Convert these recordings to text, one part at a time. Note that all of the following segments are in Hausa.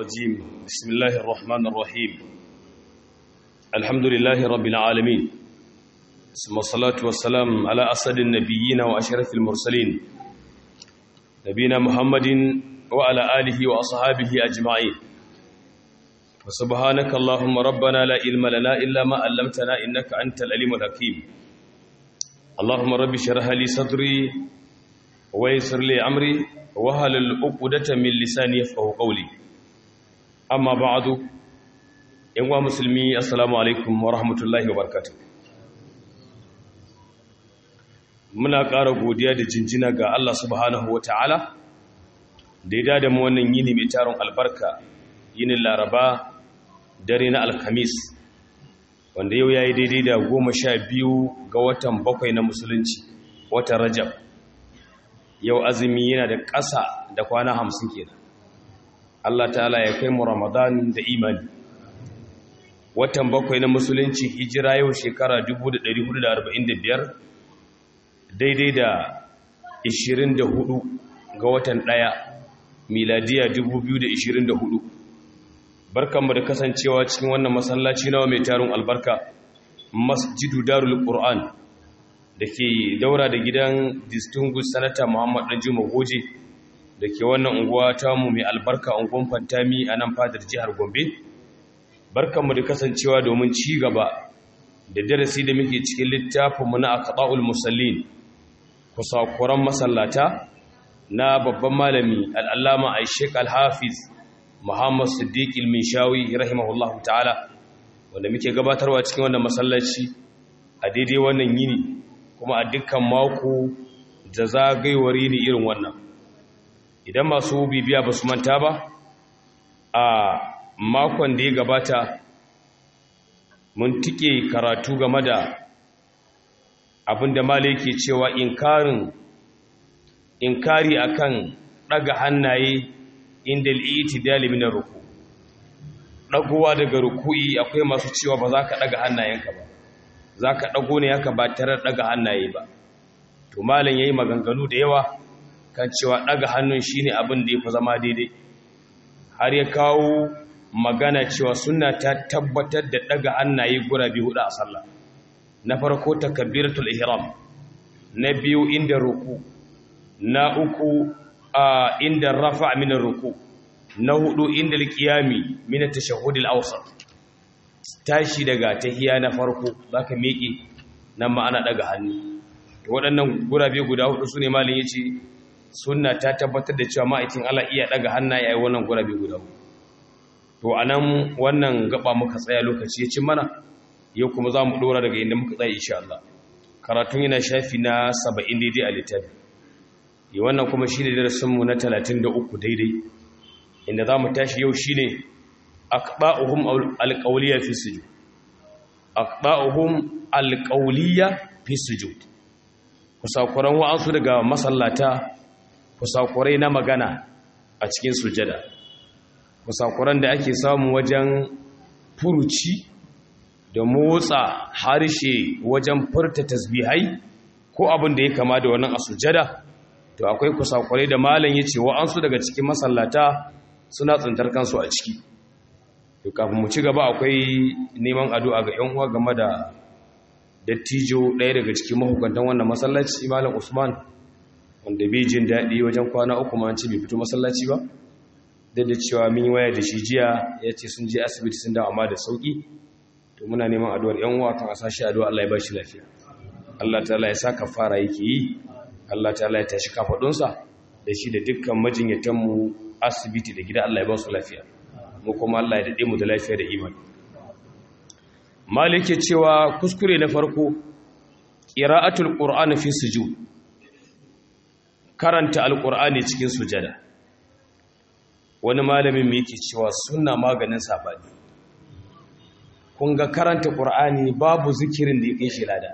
الرجيم بسم الله الرحمن الرحيم الحمد لله رب العالمين ثم الصلاة والسلام على أسد النبيين وأشرف المرسلين نبينا محمد وعلى آله وأصحابه أجمعين وسبحانك اللهم ربنا لا علم لنا إلا ما علمتنا إنك أنت العليم الحكيم اللهم رب اشرح لي صدري ويسر لي أمري وهل العقدة من لساني يفقهوا قولي أما بعد إخوة مسلمي السلام عليكم ورحمة الله وبركاته muna ƙara godiya da jinjina ga Allah subhanahu wata'ala da ya dada mu wannan yini mai taron albarka yinin laraba dare na alhamis wanda yau ya yi daidai da goma sha biyu ga watan bakwai na musulunci watan rajab yau azumi yana da ƙasa da kwana hamsin kenan Allah ta'ala ya kai mu ramadan da imani watan bakwai na musulunci hijira yau shekara 1445 daidai da 24 ga watan ɗaya miladiya 2024 barkanmu da kasancewa cikin wannan masallaci nawa mai tarin albarka masjidu darul qur'an da ke daura da gidan distinguished senator muhammad danjuma goje da ke wannan unguwa tamu mai albarka unguwan fantami a nan fadar jihar gombe barkanmu da kasancewa domin ci gaba da darasi da muke cikin littafinmu na aqda'ul musallin kusakuran masallata na babban malami al'allama aishek al-hafiz muhammad siddiq il-minshawi rahimahullahu ta'ala wanda muke gabatarwa cikin wannan masallaci a daidai wannan yini kuma a dukkan mako da zagaiwar yini irin wannan idan masu bibiya ba su manta ba a makon da ya gabata mun tike karatu game da abinda malai ke cewa inkarin inkari akan daga hannaye inda al'itidali min ruku dagowa daga ruku'i akwai masu cewa ba za ka daga hannayenka ba za ka dago ne haka ba tare da daga hannaye ba to malin yayi maganganu da yawa kan cewa daga hannun shine abin da yafi zama daidai har ya kawo magana cewa sunna ta tabbatar da daga hannaye gurabi hudu a sallah na farko takbiratul ihram na biyu inda ruku na uku a inda rafa min ruku na hudu inda alqiyami min at-tashahhud al-awsat tashi daga tahiya na farko zaka miƙe nan ma ana daga hannu to waɗannan gurabe guda hudu sune malin yace sunna ta tabbatar da cewa ma'aikin Allah iya daga hannaye yayin wannan gurabe guda hudu to anan wannan gaba muka tsaya lokaci ya ci mana yau kuma za mu ɗora daga inda muka tsaye insha Allah karatun yana shafi na 70 daidai a littafi yi wannan kuma shi ne darasinmu na 33 daidai inda za mu tashi yau shi ne akɓa'uhum alƙauliya fi sujud akɓa'uhum alƙauliya fi sujud kusakuran wa'ansu daga masallata kusakurai na magana a cikin sujada kusakuran da ake samu wajen furuci da motsa harshe wajen furta tasbihai ko abin da ya kama da wannan a sujada to akwai kusakurai da malam yace wa'ansu daga cikin masallata suna tsintar kansu a ciki to kafin mu ci gaba akwai neman addu'a ga ƴan uwa game da dattijo ɗaya daga cikin mahukuntan wannan masallaci malam Usman wanda bai jin daɗi wajen kwana uku ma an ce bai fito masallaci ba da da cewa min waya da shi jiya yace sun je asibiti sun dawo amma da sauki to muna neman addu'ar ƴan uwa kan a sashi addu'a Allah ya ba shi lafiya Allah ta'ala ya sa kafara yake yi Allah ta'ala ya tashi kafadunsa da shi da dukkan majinyatan mu asibiti da gida Allah ya ba su lafiya mu kuma Allah ya dade mu da lafiya da imani malike cewa kuskure na farko qira'atul qur'ani fi sujud karanta alqur'ani cikin sujada wani malamin me yake cewa sunna maganin sabani kun ga karanta ƙur'ani babu zikirin da ya kai shi lada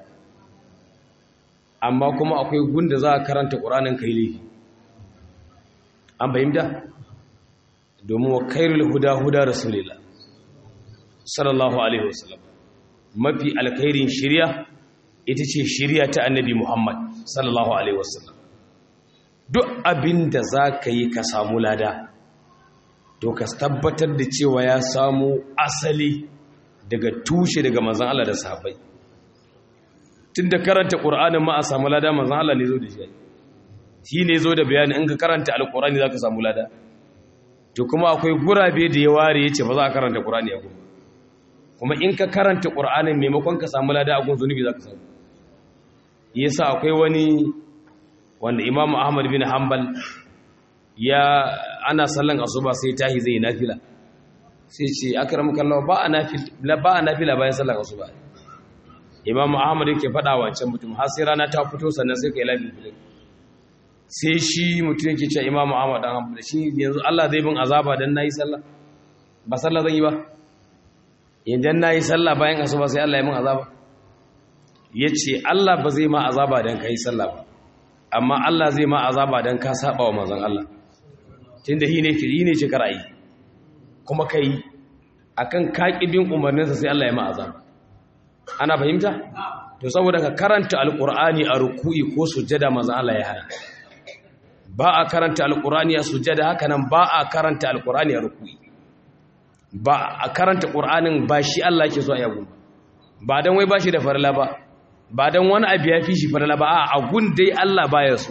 amma kuma akwai gunda za a karanta ƙur'anin kai laifi an fahimta domin wa kairul huda huda rasulillah sallallahu alaihi wasallam mafi alkhairin shirya ita ce shirya ta annabi muhammad sallallahu alaihi wasallam duk abin da za ka yi ka samu lada to ka tabbatar da cewa ya samu asali daga tushe daga manzan Allah da sahabbai tun da karanta ƙur'anin ma a samu lada manzan Allah ne zo da shi shi ne zo da bayani in ka karanta alƙur'ani za ka samu lada to kuma akwai gurabe da ya ware ya ce ba za a karanta ƙur'ani a kuma kuma in ka karanta ƙur'anin maimakon ka samu lada a gun zunubi za ka samu yasa akwai wani wanda imam ahmad bin hanbal ya ana sallan asuba sai tahi zai nafila sai ce akram kallahu ba a nafila ba a nafila bayan sallan asuba imam ahmad yake faɗa wancan mutum har sai rana ta fito sannan sai kai lafi filin sai shi mutum yake cewa imam ahmad dan hanbal shi yanzu Allah zai bin azaba dan nayi sallah ba sallah zan yi ba yanzu nayi sallah bayan asuba sai Allah ya bin azaba yace Allah ba zai ma azaba dan kai sallah ba amma Allah zai ma azaba dan ka saba wa manzon Allah tunda shi ne ki ne ce karayi kuma kai akan kaqibin umarninsa sai Allah ya ma azaba ana fahimta to saboda ka karanta alqur'ani a ruku'i ko sujjada manzon Allah ya hana ba a karanta alqur'ani a sujjada haka nan ba a karanta alqur'ani a ruku'i ba a karanta qur'anin ba shi Allah yake so a yago ba dan wai ba shi da farla ba ba don wani abu ya fi shi farala ba a gun dai Allah baya su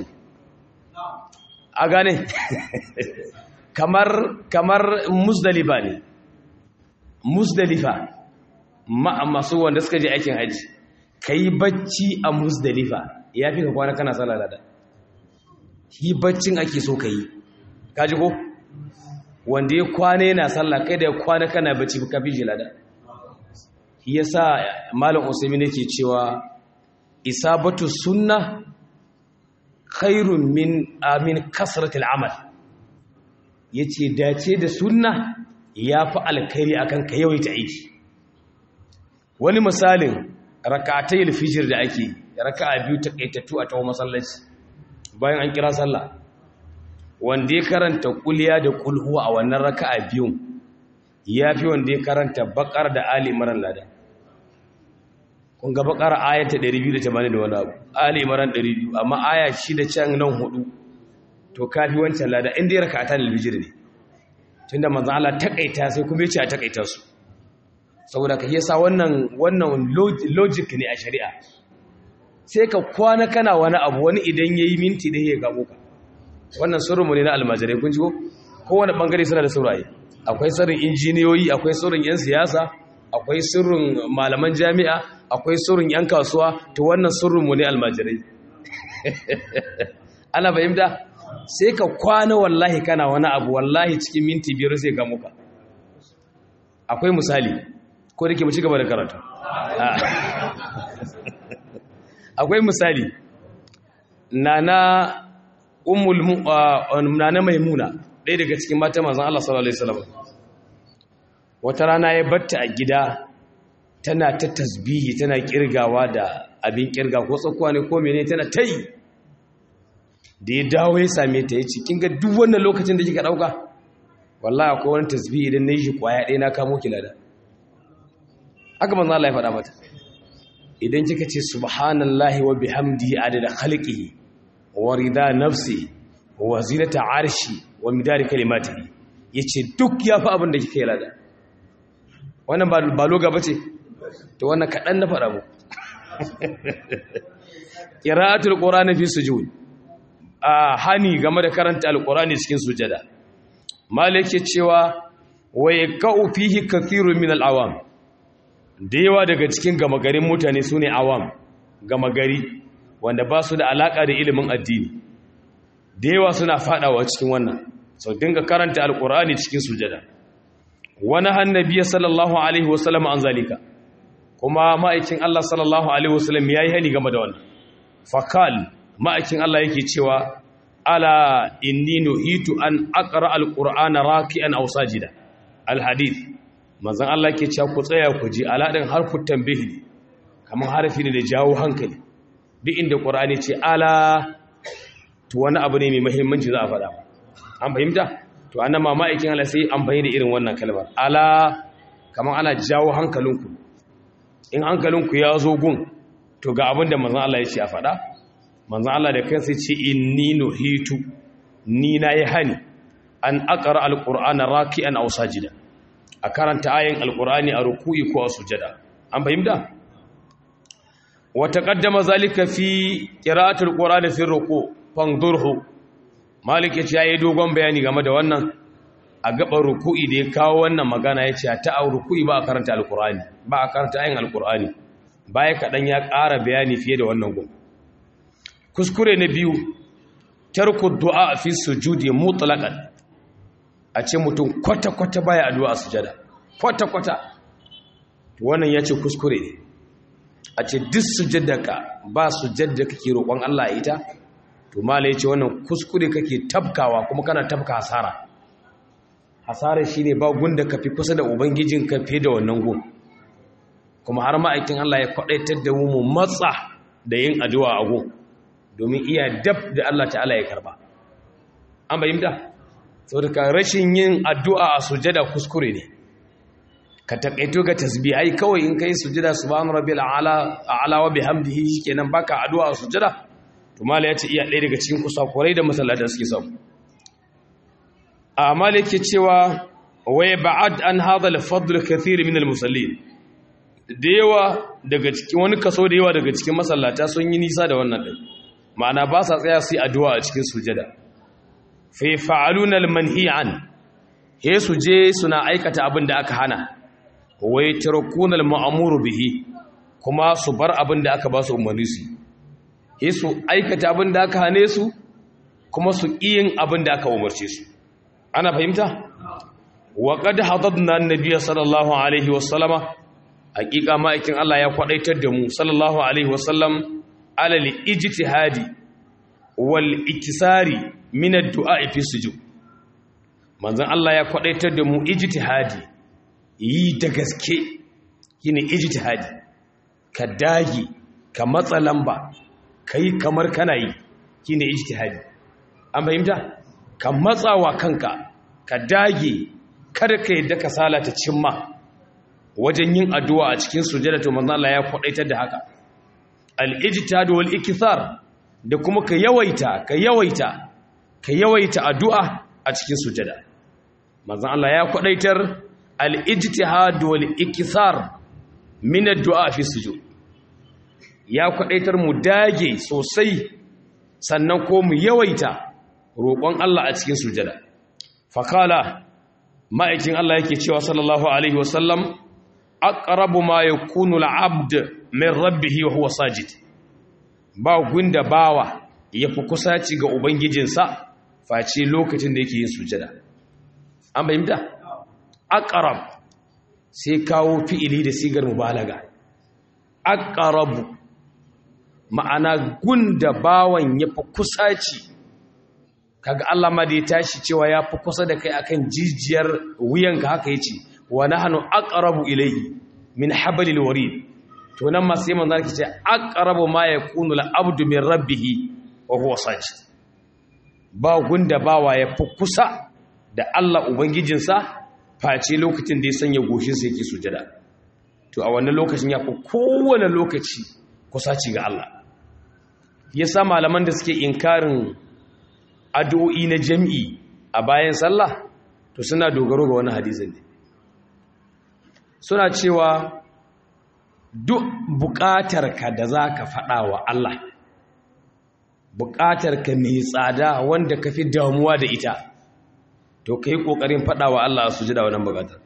a gane kamar kamar musdalifa ne musdalifa masu wanda suka je aikin haji ka yi bacci a musdalifa ya fi ka kwana kana salala da yi baccin ake so ka yi kaji ko wanda ya kwana yana sallah kai da ya kwana kana bacci ka fi jilada ya sa malam usaimin yake cewa isabatu sunna khairun min amin kasratil amal yace dace da sunna yafi alkhairi akan ka yawaita aiki wani misalin rak'atayil fijr da ake raka'a biyu takaitattu a tawo masallaci bayan an kira sallah wanda ya karanta kuliya da kulhuwa a wannan raka'a biyun yafi wanda ya karanta bakar da ali imran ladan kun ga bakara ayata 280 da wani abu ali imran 200 amma aya shi da can nan hudu to kafi wancan lada inda ya raka ta albijir ne tunda manzo Allah takaita sai kuma yace a takaita su saboda ka yasa wannan wannan logic ne a shari'a sai ka kwana kana wani abu wani idan yayi minti da ya gabo ka wannan sirrinmu ne na almajirai kun ji ko kowane bangare suna da saurayi akwai sirrin injiniyoyi akwai sirrin yan siyasa akwai sirrin malaman jami'a akwai sirrin 'yan kasuwa to wannan sirrinmu ne almajirai ana fahimta sai ka kwana wallahi kana wani abu wallahi cikin minti biyar sai ga muka akwai misali ko da ke mu ci gaba da karatu akwai misali nana ummul nana maimuna ɗaya daga cikin mata manzon Allah sallallahu alaihi wasallam wata rana ya batta a gida tana ta tasbihi tana kirgawa da abin kirga ko tsakuwa ne ko mene tana ta yi da ya dawo ya same ta ya ce kin ga duk wannan lokacin da kika dauka wallahi akwai wani tasbihi idan nayi shi kwaya ɗaya na kamo ki lada haka manzo Allah ya faɗa mata idan kika ce subhanallahi wa bihamdihi adada khalqihi wa rida nafsi wa zinata arshi wa midari kalimatihi yace duk yafi abin da kika yi lada wannan ba loga bace to wannan kaɗan na faɗa mu ƙira'atul ƙorani fi sujud a hani game da karanta alƙorani cikin sujada malik ya cewa waye ka'u fihi kathirun min al'awam da yawa daga cikin gama garin mutane su ne awam gama gari wanda ba su da alaƙa da ilimin addini da yawa suna faɗawa cikin wannan sau dinga karanta alƙorani cikin sujada wani hannabiya sallallahu alaihi wasallam an zalika kuma ma'aikin Allah sallallahu Alaihi wasallam ya yi hani game da wannan fakal ma'aikin Allah yake cewa ala inni nuhitu an aqra alqur'ana raki'an aw sajida alhadith manzon Allah yake cewa ku tsaya ku ji aladin harfu tambihi kaman harfi ne da jawo hankali duk inda qur'ani ce ala to wani abu ne mai muhimmanci za a faɗa an fahimta to annan ma ma'aikin Allah sai amfani da irin wannan kalmar ala kaman ana jawo hankalinku in hankalinku ya zo gun to ga abin da manzan Allah ya ce a faɗa manzan Allah da kansa ce inni nuhitu ni na yi hani an aqra alqur'ana raki'an aw sajida a karanta ayin alqur'ani a ruku'i ko a sujada an fahimta wa taqaddama zalika fi qira'atil qur'ani fi ruku fangdurhu malik yace yayi dogon bayani game da wannan a gaban ruku'i da ya kawo wannan magana yace ta a ruku'i ba a karanta alqur'ani ba a karanta ayin alqur'ani baya kadan ya ƙara bayani fiye da wannan gun kuskure na biyu tarku du'a fi sujudi mutlaqan a ce mutum kwata-kwata baya addu'a a sujada kwata-kwata wannan yace kuskure ne a ce duk sujadaka ba sujadda kake roƙon Allah ita to mala yace wannan kuskure kake tabkawa kuma kana tabka hasara hasara shine ba gunda ka fi kusa da ubangijin ka fiye da wannan gun kuma har ma'aikin Allah ya kwadaitar da mu matsa da yin addu'a a gun domin iya dab da Allah ta'ala ya karba an bayyanta saboda rashin yin addu'a a sujada kuskure ne ka takaito ga tasbihai kawai in kai sujada subhana rabbil a'la a'la wa bihamdihi shikenan baka addu'a a sujada to mala yace iya ɗaya daga cikin kusakurai da masallata suke samu amma yake cewa wa ba'ad an hadha al-fadl kathir min al-musallin da yawa daga cikin wani kaso da yawa daga cikin masallata sun yi nisa da wannan din ma'ana ba sa tsaya su yi addu'a a cikin sujada fa fa'aluna al-manhi an he su je suna aikata abin da aka hana wai tarkunal ma'amuru bihi kuma su bar abin da aka ba su umarni su yi su aikata abin da aka hane su kuma su yin abin da aka umarce su ana fahimta wa qad hadadna annabiyya sallallahu alaihi wasallama hakika ma'aikin Allah ya kwadaitar da mu sallallahu alaihi wasallam alal ijtihadi wal iktisari min ad-du'a fi sujud manzon Allah ya kwadaitar da mu ijtihadi yi da gaske shine ijtihadi ka dage ka matsa lamba kai kamar kana yi shine ijtihadi an fahimta ka matsawa kanka ka dage kada ka yadda ka salata cimma wajen yin addu'a a cikin sujada to manzo Allah ya kwadaitar da haka al-ijtihad wal ikthar da kuma ka yawaita ka yawaita ka yawaita addu'a a cikin sujada manzo Allah ya kwadaitar al-ijtihad wal ikthar min ad-du'a fi sujud ya kwadaitar mu dage sosai sannan ko mu yawaita roƙon Allah a cikin sujada fakala ma'aikin Allah yake cewa sallallahu alaihi wasallam aqrabu ma yakunu al-'abd min rabbih wa huwa sajid ba gunda bawa yafi kusaci ga ubangijinsa face lokacin da yake yin sujada an bayyana aqrab sai kawo fi'ili da sigar mubalaga aqrabu ma'ana gunda bawan yafi kusaci kaga Allah ma da ya tashi cewa ya fi kusa da kai akan jijiyar wuyanka haka yace wa nahnu aqrabu ilayhi min hablil warid to nan ma sai manzo yake ce aqrabu ma yakunu al abdu min rabbih wa huwa sajid ba gunda bawa ya fi kusa da Allah ubangijinsa face lokacin da ya sanya goshin sa yake sujada to a wannan lokacin ya fi kowane lokaci kusaci ga Allah yasa malaman da suke inkarin addu'o'i na jam'i a bayan sallah to suna dogaro ga wani hadisin ne suna cewa duk buƙatarka da za ka faɗa wa Allah buƙatarka mai tsada wanda ka fi damuwa da ita to ka yi ƙoƙarin faɗa wa Allah su ji da wannan buƙatar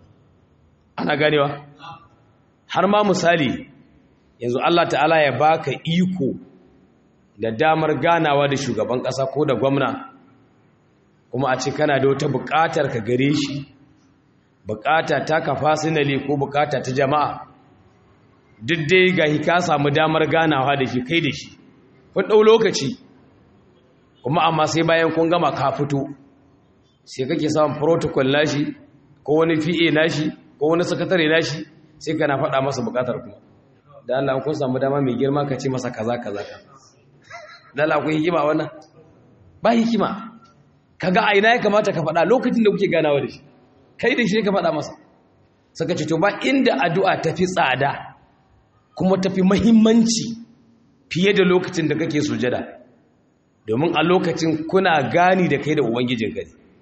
ana ganewa har ma misali yanzu Allah ta'ala ya baka iko da damar ganawa da shugaban ƙasa ko da gwamna kuma a ce kana da wata buƙatar ka gare shi buƙata ta ka fasinali ko buƙata ta jama'a duk dai ga ka samu damar ganawa da shi kai da shi kun ɗau lokaci kuma amma sai bayan kun gama ka fito sai kake samun protocol nashi ko wani fi'e nashi ko wani sakatare nashi sai kana faɗa masa buƙatar kuma da Allah kun samu dama mai girma ka ce masa kaza kaza kaza dala akwai hikima wannan ba hikima kaga a ina ya kamata ka faɗa lokacin da kuke ganawa da shi kai da shi ka faɗa masa saka ce to ba inda addu'a tafi tsada kuma tafi muhimmanci fiye da lokacin da kake sujada domin a lokacin kuna gani da kai da ubangijin gari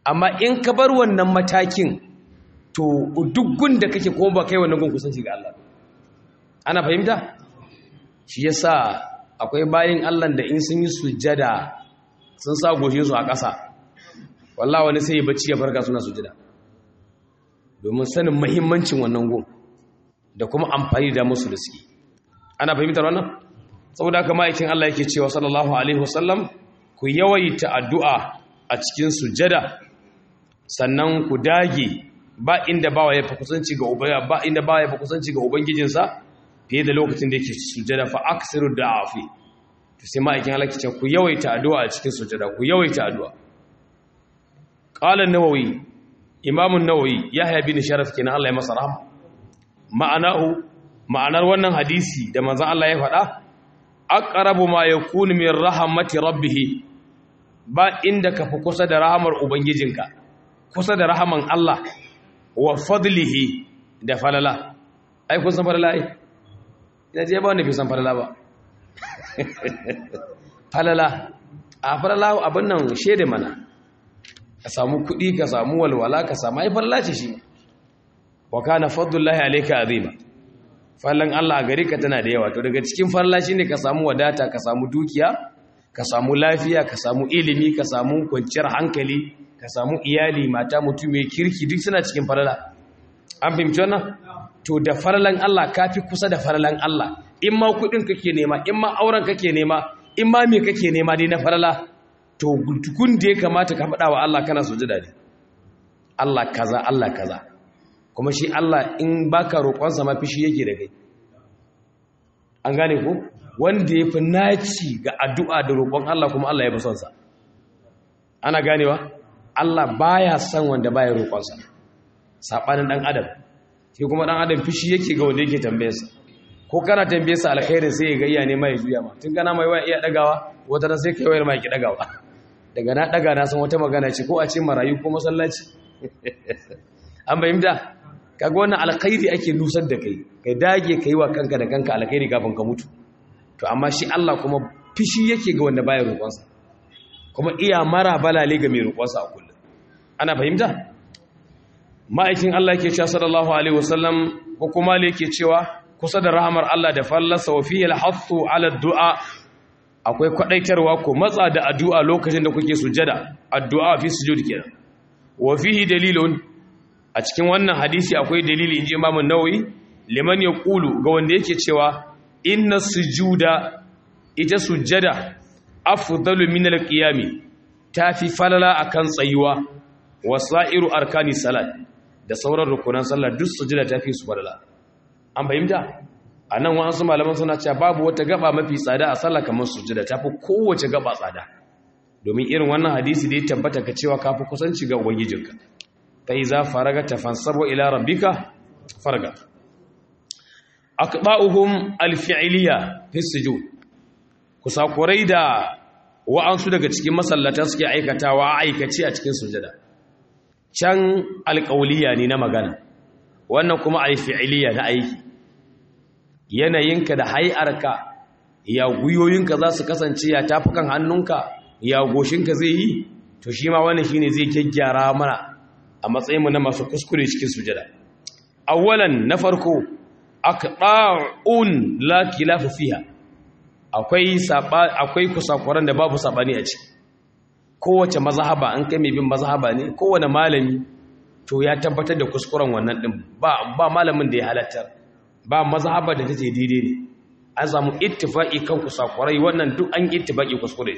amma in ka bar wannan matakin to duk gun da kake ko ba kai wannan gun kusanci ga Allah ana fahimta shi yasa akwai bayin Allah da in sun yi sujjada sun sa goshin su a ƙasa wallahi wani sai ya bacci ya farka suna sujjada domin sanin muhimmancin wannan gun da kuma amfani da musu da suke ana fahimtar wannan saboda haka ma'aikin Allah yake cewa sallallahu alaihi wasallam ku yawaita addu'a a cikin sujjada sannan ku dage ba inda bawa ya fi kusanci ga ubangiji ba inda bawa ya fi kusanci ga ubangijinsa fiye da lokacin da yake sujjada fa aksiru da'afi to sai ma'aikin Allah ce ku yawaita addu'a a cikin sujjada ku yawaita addu'a qala an-nawawi imam an-nawawi yahya bin sharaf kenan Allah ya masa rahama ma'anahu ma'anar wannan hadisi da manzon Allah ya faɗa aqrabu ma yakunu min rahmati rabbih ba inda ka fi kusa da rahamar ubangijinka kusa da rahaman Allah wa fadlihi da falala ai kun san falala ai ina je ba wanda fi san falala ba falala a falala abin nan shede mana ka samu kuɗi ka samu walwala ka samu ai falala ce shi wa kana fadlullahi alayka azima fallan Allah a gare ka tana da yawa to daga cikin falala shine ka samu wadata ka samu dukiya ka samu lafiya ka samu ilimi ka samu kwanciyar hankali ka samu iyali mata mutum mai kirki duk suna cikin falala an fahimci wannan to da falalan Allah kafi kusa da falalan Allah in ma kudin kake nema in ma auren kake nema in ma me kake nema dai na falala to gun da ya kamata ka faɗa wa Allah kana sujada ne Allah kaza Allah kaza kuma shi Allah in baka roƙonsa ma fishi yake da kai an gane ko wanda ya fi naci ga addu'a da roƙon Allah kuma Allah ya fi son sa ana ganewa Allah baya son wanda baya roƙonsa saɓanin ɗan adam shi kuma ɗan adam fishi yake ga wanda yake tambayarsa ko kana tambayarsa alkhairin sai ya ga iya nema ya juya ma tun kana mai waya iya ɗagawa wata na sai kai wayar ma ki ɗagawa daga na ɗaga na san wata magana ce ko a ce marayu ko masallaci an bayyanta kaga wannan alkhairi ake nusar da kai kai dage kai wa kanka da kanka alkhairi kafin ka mutu to amma shi Allah kuma fishi yake ga wanda baya roƙonsa kuma iya mara balale ga mai roƙonsa a kullum ana fahimta ma'aikin Allah yake cewa sallallahu alaihi wasallam ko kuma ne yake cewa kusa da rahamar Allah da fallasa wa fihi al-hathu ala du'a akwai kwadaitarwa ko matsa da addu'a lokacin da kuke sujada addu'a fi sujud kenan wa fihi dalilun a cikin wannan hadisi akwai dalili inji Imam an-Nawawi liman yaqulu ga wanda yake cewa inna sujuda ita sujada afdalu min al-qiyami tafi falala akan tsayuwa wasairu arkani salat da sauran rukunan sallah duk sujada tafi su falala an fahimta anan wasu malaman suna cewa babu wata gaba mafi tsada a sallah kamar sujada tafi kowace gaba tsada domin irin wannan hadisi da ya tabbata ka cewa kafi kusanci ga ubangijinka fa iza faraga tafansabu ila rabbika farga aqba'uhum alfi'liya fi sujud kusakurai da wa'ansu daga cikin masallata suke aikatawa a aikace a cikin sujada can alƙauliya ne na magana wannan kuma alfi'liya na aiki yanayinka da hay'arka ya guyoyinka za su kasance ya tafukan hannunka ya goshinka zai yi to shi ma wannan shine zai gyaggyara mana a matsayinmu na masu kuskure cikin sujada awwalan na farko aqda'un la khilafa fiha akwai saba akwai kusakuran da babu sabani a ciki kowace mazhaba an kai mai bin mazhaba ne kowane malami to ya tabbatar da kuskuren wannan din ba ba malamin da ya halattar ba mazhaba da take daidai ne an samu ittifaqi kan kusakurai wannan duk an ittifaqi kuskure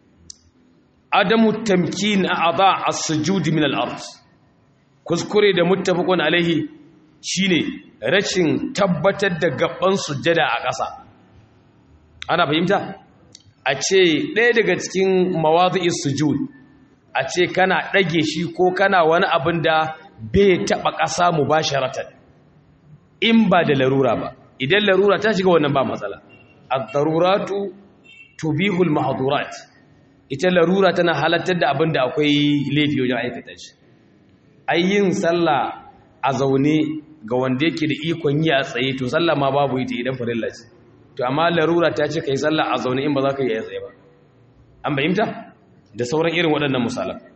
adamu tamkin a'dha as-sujud min al-ard kuskure da muttafaqun alaihi shine rashin tabbatar da gaban sujjada a ƙasa ana fahimta a ce ɗaya daga cikin mawazi'is sujud a ce kana ɗage shi ko kana wani abin da bai taɓa ƙasa mu ba sharatan in ba da larura ba idan larura ta shiga wannan ba matsala ad-daruratu tubihul mahdurat ita larura tana halattar da abin da akwai laifi wajen aikata shi ayyin sallah a zaune ga wanda yake da ikon yi a tsaye to sallah ma babu ita idan farilla ce to amma larura ta ce kai sallah a zaune in ba za ka yi a tsaye ba an bayyanta da sauran irin waɗannan misalan to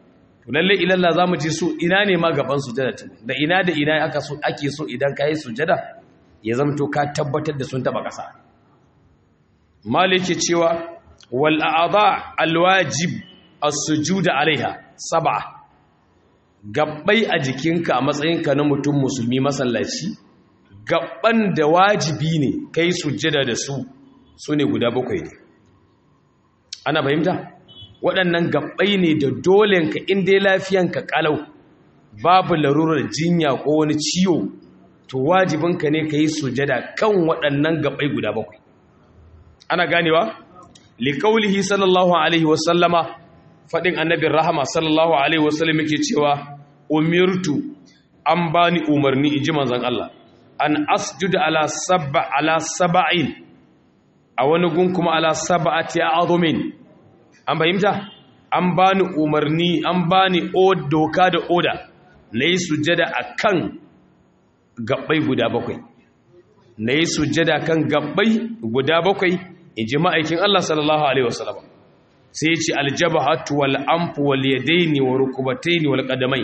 lalle ilalla zamu ji su ina ne ma gaban sujada da ina da ina aka so ake so idan kai sujada ya zamto ka tabbatar da sun taba kasa maliki cewa wal a'dha al wajib as-sujud alaiha sab'a gabbai a jikinka a matsayinka na mutum musulmi masallaci gabban da wajibi ne kai sujada da su sune guda bakwai ne ana fahimta waɗannan gabbai ne da dolenka inda ya lafiyanka kalau babu larurar jinya ko wani ciwo to wajibinka ne ka yi sujada kan waɗannan gabbai guda bakwai ana ganewa liƙaulihi sallallahu alaihi wasallama faɗin annabin rahama sallallahu alaihi wasallam yake cewa umirtu an bani umarni in ji manzon Allah an asjuda ala sab'a ala sab'in a wani gun kuma ala sab'ati azumin an fahimta an bani umarni an bani doka da oda na yi sujada a kan gabbai guda bakwai na yi sujada kan gabbai guda bakwai in ji ma'aikin Allah sallallahu Alaihi wasallam sai ce aljabahatu wal amfu wal yadaini wa rukubataini wal qadamai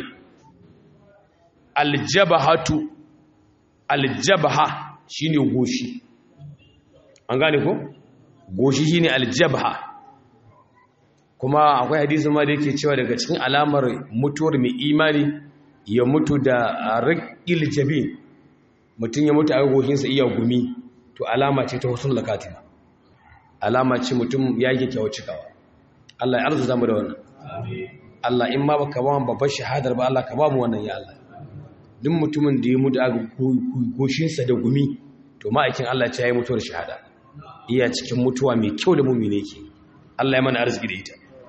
aljabahatu aljabaha shine goshi an gane ko goshi shine aljabaha kuma akwai hadisi ma da yake cewa daga cikin alamar mutuwar mai imani ya mutu da riƙil jabi mutum ya mutu a goshinsa iya gumi to alama ce ta husnul lakatima alama ce mutum ya yi kyakkyawar cikawa Allah ya arzuta mu da wannan Allah in ma baka ba mu babbar shahadar ba Allah ka ba mu wannan ya Allah duk mutumin da ya mutu a goshinsa da gumi to ma'aikin Allah ce ya yi mutuwar shahada iya cikin mutuwa mai kyau da mumine ke Allah ya mana arziki da ita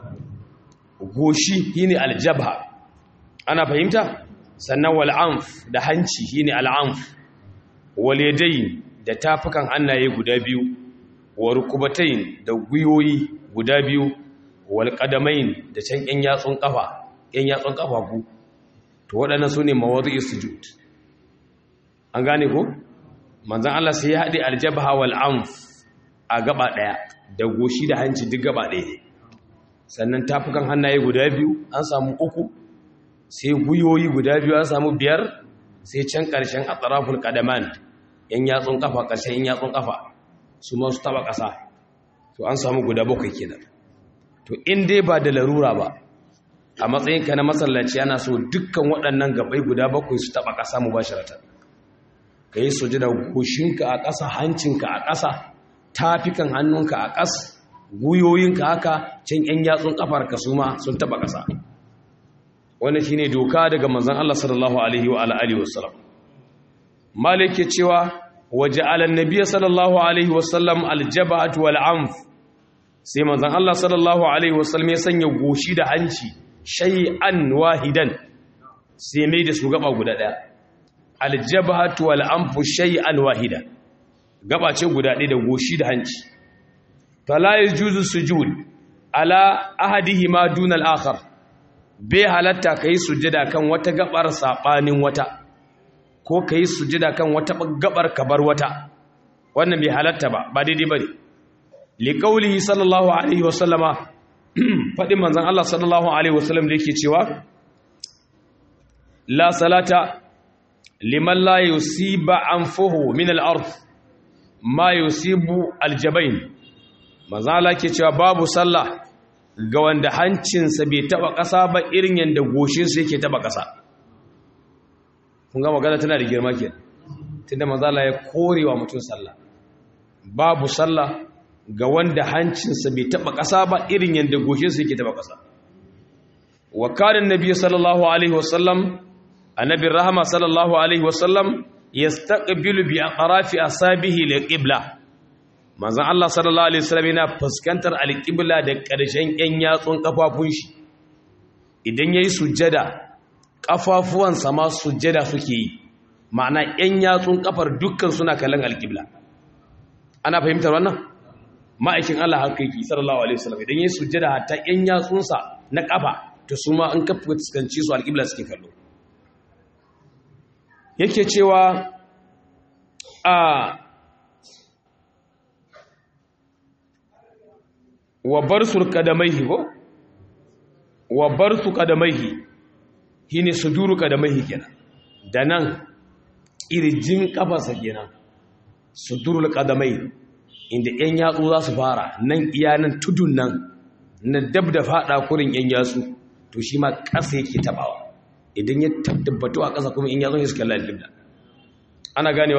goshi shine aljabha ana fahimta sannan wal anf da hanci shine al anf wal yadayn da tafukan hannaye guda biyu wa rukubatayn da guyoyi guda biyu wal qadamain da can yan yatsun kafa yan yatsun kafafu to waɗannan sune mawadi'is sujud an gane ko manzon Allah sai ya hade aljabha wal anf a gaba daya da goshi da hanci duk gaba daya ne sannan tafukan hannaye guda biyu an samu uku sai guyoyi guda biyu an samu biyar sai can ƙarshen a tsarafin ƙadaman yan yatsun ƙafa ƙarshen yan yatsun ƙafa su ma su taɓa ƙasa to an samu guda bakwai kenan to in dai ba da larura ba a matsayinka na masallaci ana so dukkan waɗannan gabai guda bakwai su taɓa ƙasa mu ba ka yi soji da goshinka a ƙasa hancinka a ƙasa tafikan hannunka a ƙasa guyoyinka haka can ‘yan yatsun ƙafarka su ma sun taɓa ƙasa wani shi ne doka daga manzan Allah sallallahu Alaihi wa Alaihi wasallam malik ke cewa waje alannabiya sallallahu Alaihi wasallam aljaba'at wal amf sai manzan Allah sallallahu Alaihi wasallam ya sanya goshi da hanci shay'an wahidan sai mai da su gaba guda ɗaya aljaba'at wal amfu shay'an wahida gaba ce guda ɗaya da goshi da hanci fala yajuzu sujud ala ahadihima dun al-akhar bai halatta kai sujada kan wata gabar sabanin wata ko kai sujada kan wata gabar kabar wata wannan bai halatta ba ba daidai bane li qawlihi sallallahu alaihi wasallama fadin manzon Allah sallallahu alaihi wasallam da yake cewa la salata liman la yusiba anfuhu min al-ard ma yusibu al-jabain mazala ke cewa babu sallah ga wanda hancinsa bai taba ƙasa ba irin yadda goshinsa yake taba ƙasa kun ga magana tana da girma ke tunda mazala ya korewa mutum sallah babu sallah ga wanda hancinsa bai taba ƙasa ba irin yadda goshinsa yake taba ƙasa wa kanin nabi sallallahu alaihi wasallam annabi rahama sallallahu alaihi wasallam yastaqbilu bi aqrafi asabihi liqibla manzon Allah sallallahu alaihi wasallam yana fuskantar alqibla da ƙarshen ƴan yatsun kafafun shi idan yayi sujjada kafafuwan ma sujjada suke yi ma'ana ƴan yatsun kafar dukkan suna kallon alqibla ana fahimtar wannan ma'aikin Allah hakiki sallallahu alaihi wasallam idan yayi sujjada hatta ƴan yatsunsa na kafa to su ma an kafa fuskanci su alqibla suke kallo yake cewa a wa bar surka da mai hibo wa barsu qadamaihi shine suduru qadamaihi kenan da nan kirjin kafarsa kenan sudurul qadamai inda yan yatsu za su fara nan iya nan tudun nan na dab da fada kurin yan yatsu to shi ma ƙasa yake tabawa idan ya tabbatu a ƙasa kuma in yatsun ya suka lalibda ana ganewa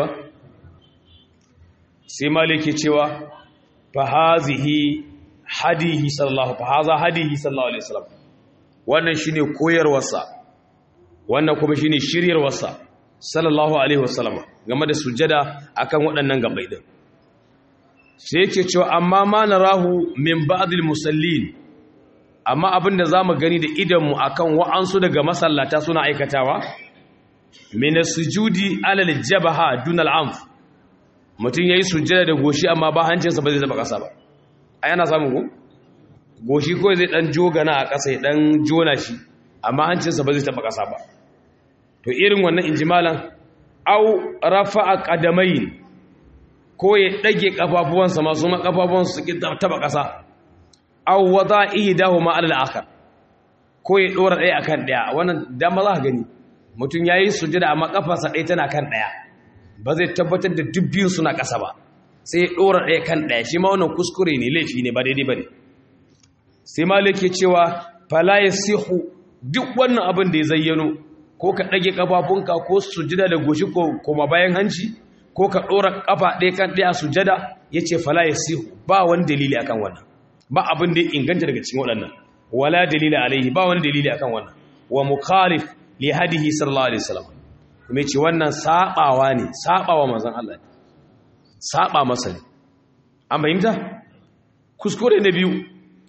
sai maliki cewa fa hazihi hadihi sallallahu fa haza hadihi sallallahu alaihi wasallam wannan shine koyarwarsa wannan kuma shine shiryarwarsa sallallahu alaihi wasallam game da sujada akan waɗannan gabai din sai yake cewa amma ma narahu min ba'dil musallin amma abinda zamu gani da idan mu akan wa'ansu daga masallata suna aikatawa min sujudi alal jabaha dunal anf mutum yayi sujada da goshi amma ba hancinsa ba zai taba kasa ba ai ana samu ko goshi ko zai dan jogana a kasa ya dan jona shi amma hancinsa ba zai taba kasa ba to irin wannan injimalan au rafa'a qadamain ko ya dage kafafuwansa masu ma kafafuwansa su taba kasa au wada'ihi dahu ma alal akhar ko ya dora ɗaya akan ɗaya wannan dama za ka gani mutum yayi sujada amma kafarsa ɗaya tana kan ɗaya ba zai tabbatar da dubbin suna ƙasa ba sai ya dora ɗaya kan ɗaya shi ma wannan kuskure ne laifi ne ba daidai ba ne sai malik ke cewa fala yasihu duk wannan abin da ya zayyano ko ka ɗage ƙafafunka ko sujada da goshi ko kuma bayan hanci ko ka ɗora ƙafa ɗaya kan ɗaya sujada ya ce fala ya sihu ba wani dalili akan wannan ba abin da ya inganta daga cikin waɗannan wala dalili alaihi ba wani dalili akan wannan wa mukhalif li hadihi sallallahu alaihi wasallam kuma ce wannan sabawa ne sabawa manzon Allah saba masa ne an fahimta kuskure na biyu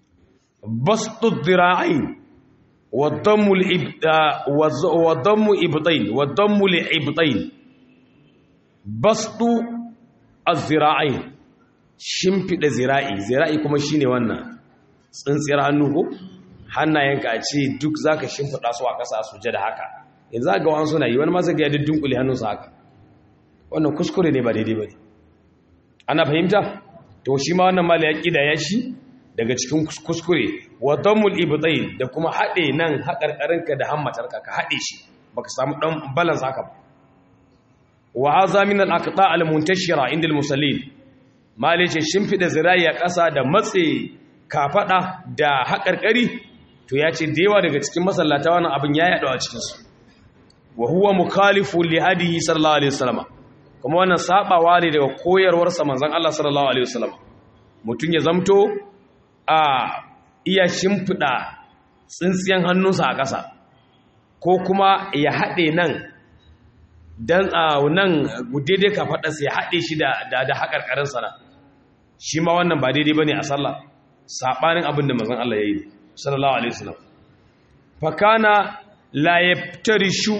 bastu dhira'ain والضم الإبداء والضم إبطين والضم لإبطين بسط الزراعين شمفد زراعي زراعي كما شيني وانا tsintsiyar hannu ko hannayenka a ce duk zaka shimfiɗa su a ƙasa su da haka yanzu ga wani suna yi wani ma zai ga dunkule hannunsa haka wannan kuskure ne ba daidai ba ne ana fahimta to shi ma wannan mala ya ƙida ya shi daga cikin kuskure wa dammul ibtayn da kuma hade nan haƙarƙarinka da hammatarka ka hade shi baka samu dan balance haka ba wa hadha min al aqta al muntashira inda al musallin malice shimfida zirayi a ƙasa da matse kafada da haƙarƙari to ya ce da yawa daga cikin masallata wannan abin ya yaɗa a cikin su wa huwa mukhalifu li hadihi sallallahu alaihi wasallam kuma wannan sabawa ne daga koyarwar sa manzon Allah sallallahu alaihi wasallam mutun ya zamto a iya shimfiɗa tsintsiyan hannunsa a ƙasa ko kuma ya haɗe nan don a nan daidai ka faɗarsa ya haɗe shi da haƙarƙarinsa na shi ma wannan ba daidai ba ne a sallah saɓanin abin da mazan Allah ya yi sallallahu alaihi wasallam fakana la yaftarishu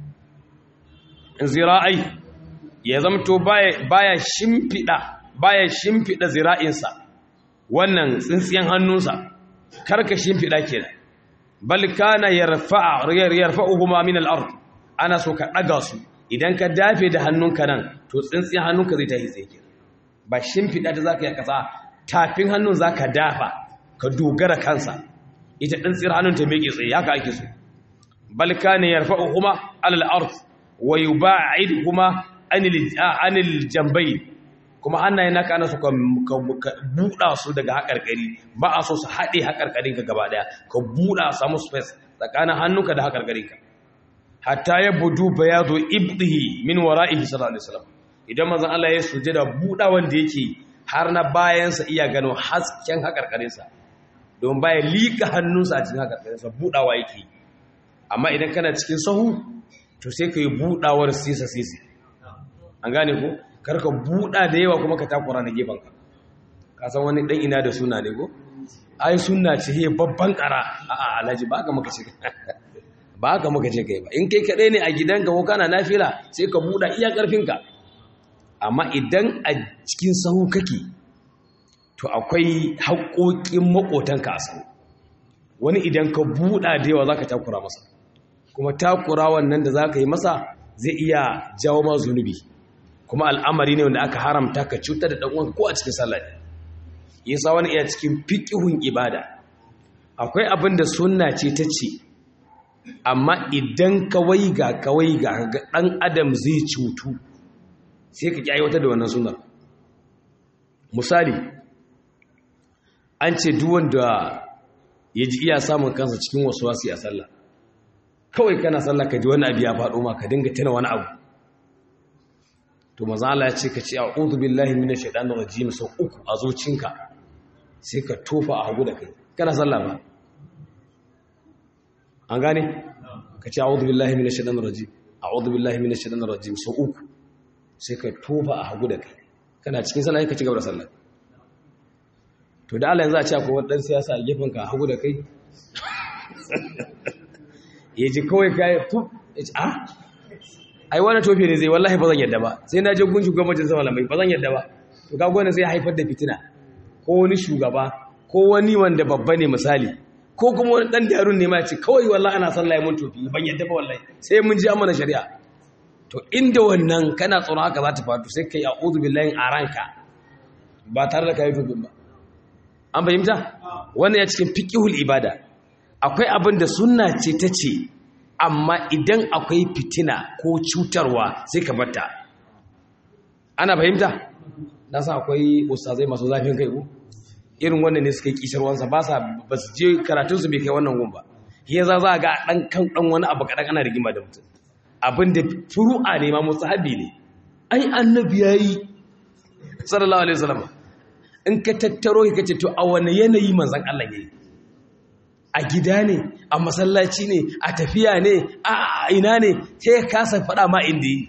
zira'ai ya zamto baya shimfiɗa baya shimfiɗa zira'insa wannan tsintsiyan hannunsa karka shimfiɗa kenan bal kana yarfa'a yarfa'uhuma min al-ard ana so ka daga su idan ka dafe da hannunka nan to tsintsiyan hannunka zai tafi tsaye kenan ba shimfiɗa da zaka yi kasa tafin hannun zaka dafa ka dogara kansa ita tsintsiyar hannun ta miƙe tsaye haka ake so bal kana yarfa'uhuma ala al-ard wa yuba'idhuma anil anil jambayn kuma hannaye naka ana so ka buɗa su daga haƙarƙari ba a so su haɗe haƙarƙarinka gaba ɗaya ka buɗa samu space tsakanin hannunka da haƙarƙarinka hatta ya budu bayadu ibdihi min wara'ihi sallallahu alaihi wasallam idan manzon Allah ya sujada buɗa wanda yake har na bayansa iya gano hasken haƙarƙarinsa don baya liƙa hannunsa a cikin haƙarƙarinsa buɗawa yake amma idan kana cikin sahu to sai ka yi buɗawar sisa sisi an gane ko karka buɗa da yawa kuma ka takura na gefanka ka san wani ɗan ina da suna ne ko ai suna ce he babban ƙara a alhaji ba ka maka ce ba ka maka ce kai ba in kai kaɗai ne a gidanka ko kana nafila sai ka buɗa iya ƙarfinka amma idan a cikin sahu kake to akwai haƙoƙin maƙotanka a sahu wani idan ka buɗa da yawa za ka takura masa kuma takura wannan da za ka yi masa zai iya jawo ma zunubi kuma al'amari ne wanda aka haramta ka cutar da ɗan'uwanka ko a cikin sallah ne yasa wani iya cikin fiƙihun ibada akwai abin da sunna ce ta ce amma idan kawai ga kawai ga ɗan adam zai cutu sai ka ƙi wata da wannan sunar misali an ce duwanda ya ji iya samun kansa cikin wasu wasi a sallah kawai kana sallah ka ji wani abu ya faɗo ma ka dinga tana wani abu to maza Allah ya ce ka ce a'udhu billahi minash shaitanir rajim sau uku a zocinka sai ka tofa a hagu da kai kana sallah ba an gane ka ce a'udhu billahi minash shaitanir rajim a'udhu billahi minash shaitanir rajim sau uku sai ka tofa a hagu da kai kana cikin sallah ka ci gaba da sallah to da Allah yanzu a ce akwai wani dan siyasa a gefen ka hagu da kai ya ji kawai kai fu a ai wani tofe ne zai wallahi ba zan yadda ba sai na je gunshi gwamnatin sama lamai ba zan yadda ba to kaga wannan zai haifar da fitina ko wani shugaba ko wani wanda babba ne misali ko kuma wani dan darun ne ma ce kawai wallahi ana sallah mun tofi ban yadda ba wallahi sai mun ji amana shari'a to inda wannan kana tsoron haka za ta faru sai kai a'udhu billahi a ranka ba tare da kai tofin ba an fahimta wannan ya cikin fiqhul ibada akwai abin da sunna ce ta ce amma idan akwai fitina ko cutarwa sai ka batta ana fahimta na sa akwai ustazai masu zafin kai ko irin wannan ne suka yi kishirwansa ba sa ba su je karatunsu bai kai wannan gun ba ya za za ga dan kan dan wani abu kadan ana rigima da mutum abin da furu'a ne ma musahabi ne ai annabi yayi sallallahu alaihi wasallam in ka tattaro ka ce to a wani yanayi manzon Allah yayi a gida ne a masallaci ne a tafiya ne a ina ne sai ka kasa faɗa ma inda yi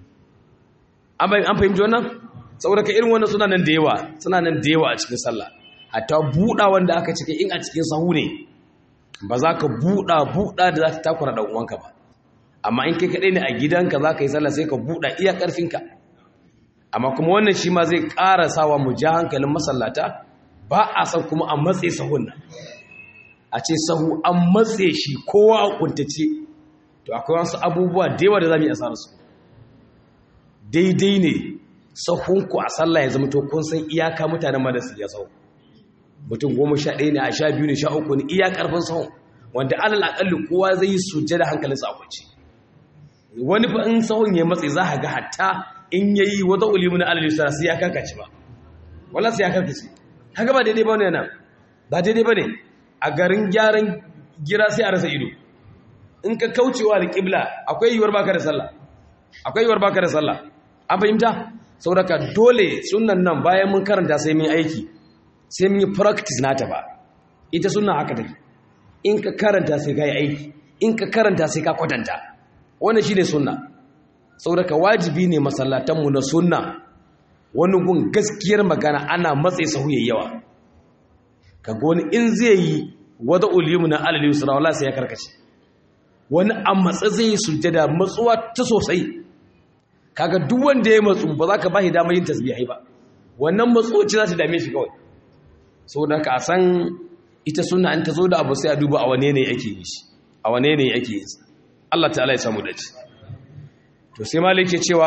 an fahimci wannan saboda ka irin wannan suna nan da yawa suna nan da yawa a cikin sallah hatta buɗa wanda aka cike in a cikin sahu ne ba za ka buɗa buɗa da za ta takura ɗan uwanka ba amma in kai kaɗai ne a gidanka za ka yi sallah sai ka buɗa iya ƙarfinka amma kuma wannan shi ma zai ƙara sawa mu ja hankalin masallata ba a san kuma a matse sahun nan a ce sahu an matse shi kowa a kuntace to akwai wasu abubuwa da yawa da za mu yi asarar su daidai ne sahunku a sallah ya zama to kun san iyaka mutanen ma da su ya sahu mutum goma sha ɗaya ne a sha biyu ne sha uku ne iya ƙarfin sahun wanda alal aƙalli kowa zai yi sujje da hankalinsa a kwanci wani fa in sahun ya matse za a ga hatta in ya yi wata ulimu na alal yusra sai ya karkace ba wala sai ya karkace haka ba daidai ba ne nan ba daidai ba ne a garin gyaran gira sai a rasa ido in ka kaucewa da ƙibla akwai yiwuwar baka da sallah akwai yiwuwar baka da sallah an fahimta sauraka dole sunan nan bayan mun karanta sai mun aiki sai mun yi practice nata ba ita sunan haka take in ka karanta sai ka yi aiki in ka karanta sai ka kwatanta wannan shine sunna sauraka wajibi ne masallatanmu na sunna wani gun gaskiyar magana ana matsayi sahu yawa kaga wani in zai yi wada ulimu na alal yusra wala sai ya karkace wani a matsa zai yi sujjada matsuwa ta sosai kaga duk wanda ya matsu ba za ka ba shi damar yin tasbihai ba wannan matsoci za ta dame shi kawai saboda ka san ita suna an ta zo da abu sai a duba a wane ne yake yi shi a wane ne yake yi Allah ta'ala ya samu dace to sai malik ke cewa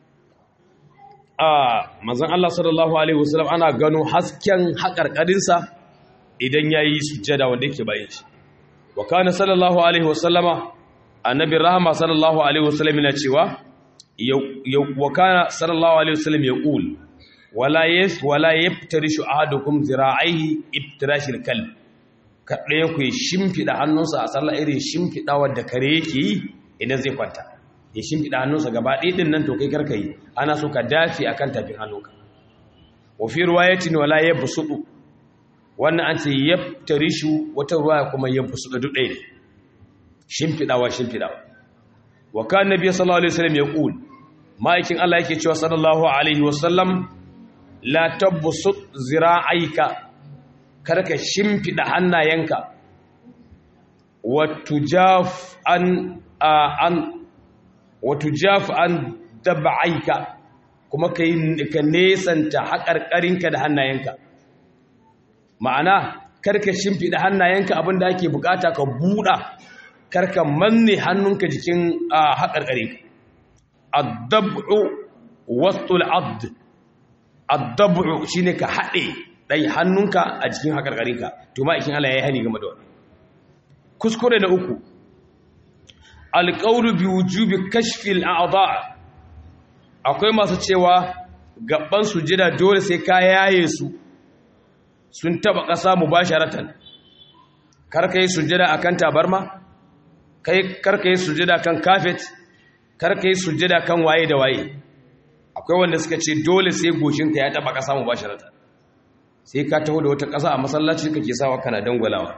a manzon Allah sallallahu alaihi wasallam ana gano hasken haƙarƙarinsa idan yayi sujjada wanda yake bayan shi wa kana sallallahu alaihi wasallama annabi rahama sallallahu alaihi wasallam yana cewa wa kana sallallahu alaihi wasallam yaqul wala yas wala yaftarishu ahadukum zira'ihi iftirashil kalb kadai ku shimfida hannunsa a sallah irin shimfidawar da kare yake yi idan zai kwanta ya shimfida hannunsa gaba ɗaya din nan to kai karka yi ana so ka dafi akan tafin hannunka wa fi riwayatin wala yabsudu wannan an ce yaftarishu wata ruwaya kuma yabsudu duk ɗaya ne shimfidawa shimfidawa wa kan nabiy sallallahu alaihi wasallam yaqul ma'aikin Allah yake cewa sallallahu alaihi wasallam la tabsut zira'aika karka shimfida hannayenka wa tujaf an an wa tujaf an dab'aika kuma kai ka nesanta haƙarƙarinka da hannayenka ma'ana karka shimfida hannayenka abinda ake bukata ka buɗa karka manne hannunka jikin haƙarƙare addab'u wastul abd addab'u shine ka haɗe dai hannunka a jikin hakarkarinka to ma ikin Allah ya yi hani game da wannan kuskure na uku alqawlu bi wujubi kashfi al-a'dha akwai masu cewa gaban sujida dole sai ka yaye su sun taba ƙasa mubasharatan karka yi sujida akan tabarma kai karka yi sujida kan kafet karka yi sujida kan waye da waye akwai wanda suka ce dole sai goshinka ya taba ƙasa mubasharatan sai ka taho da wata ƙasa a masallaci kake sawa kana dangwalawa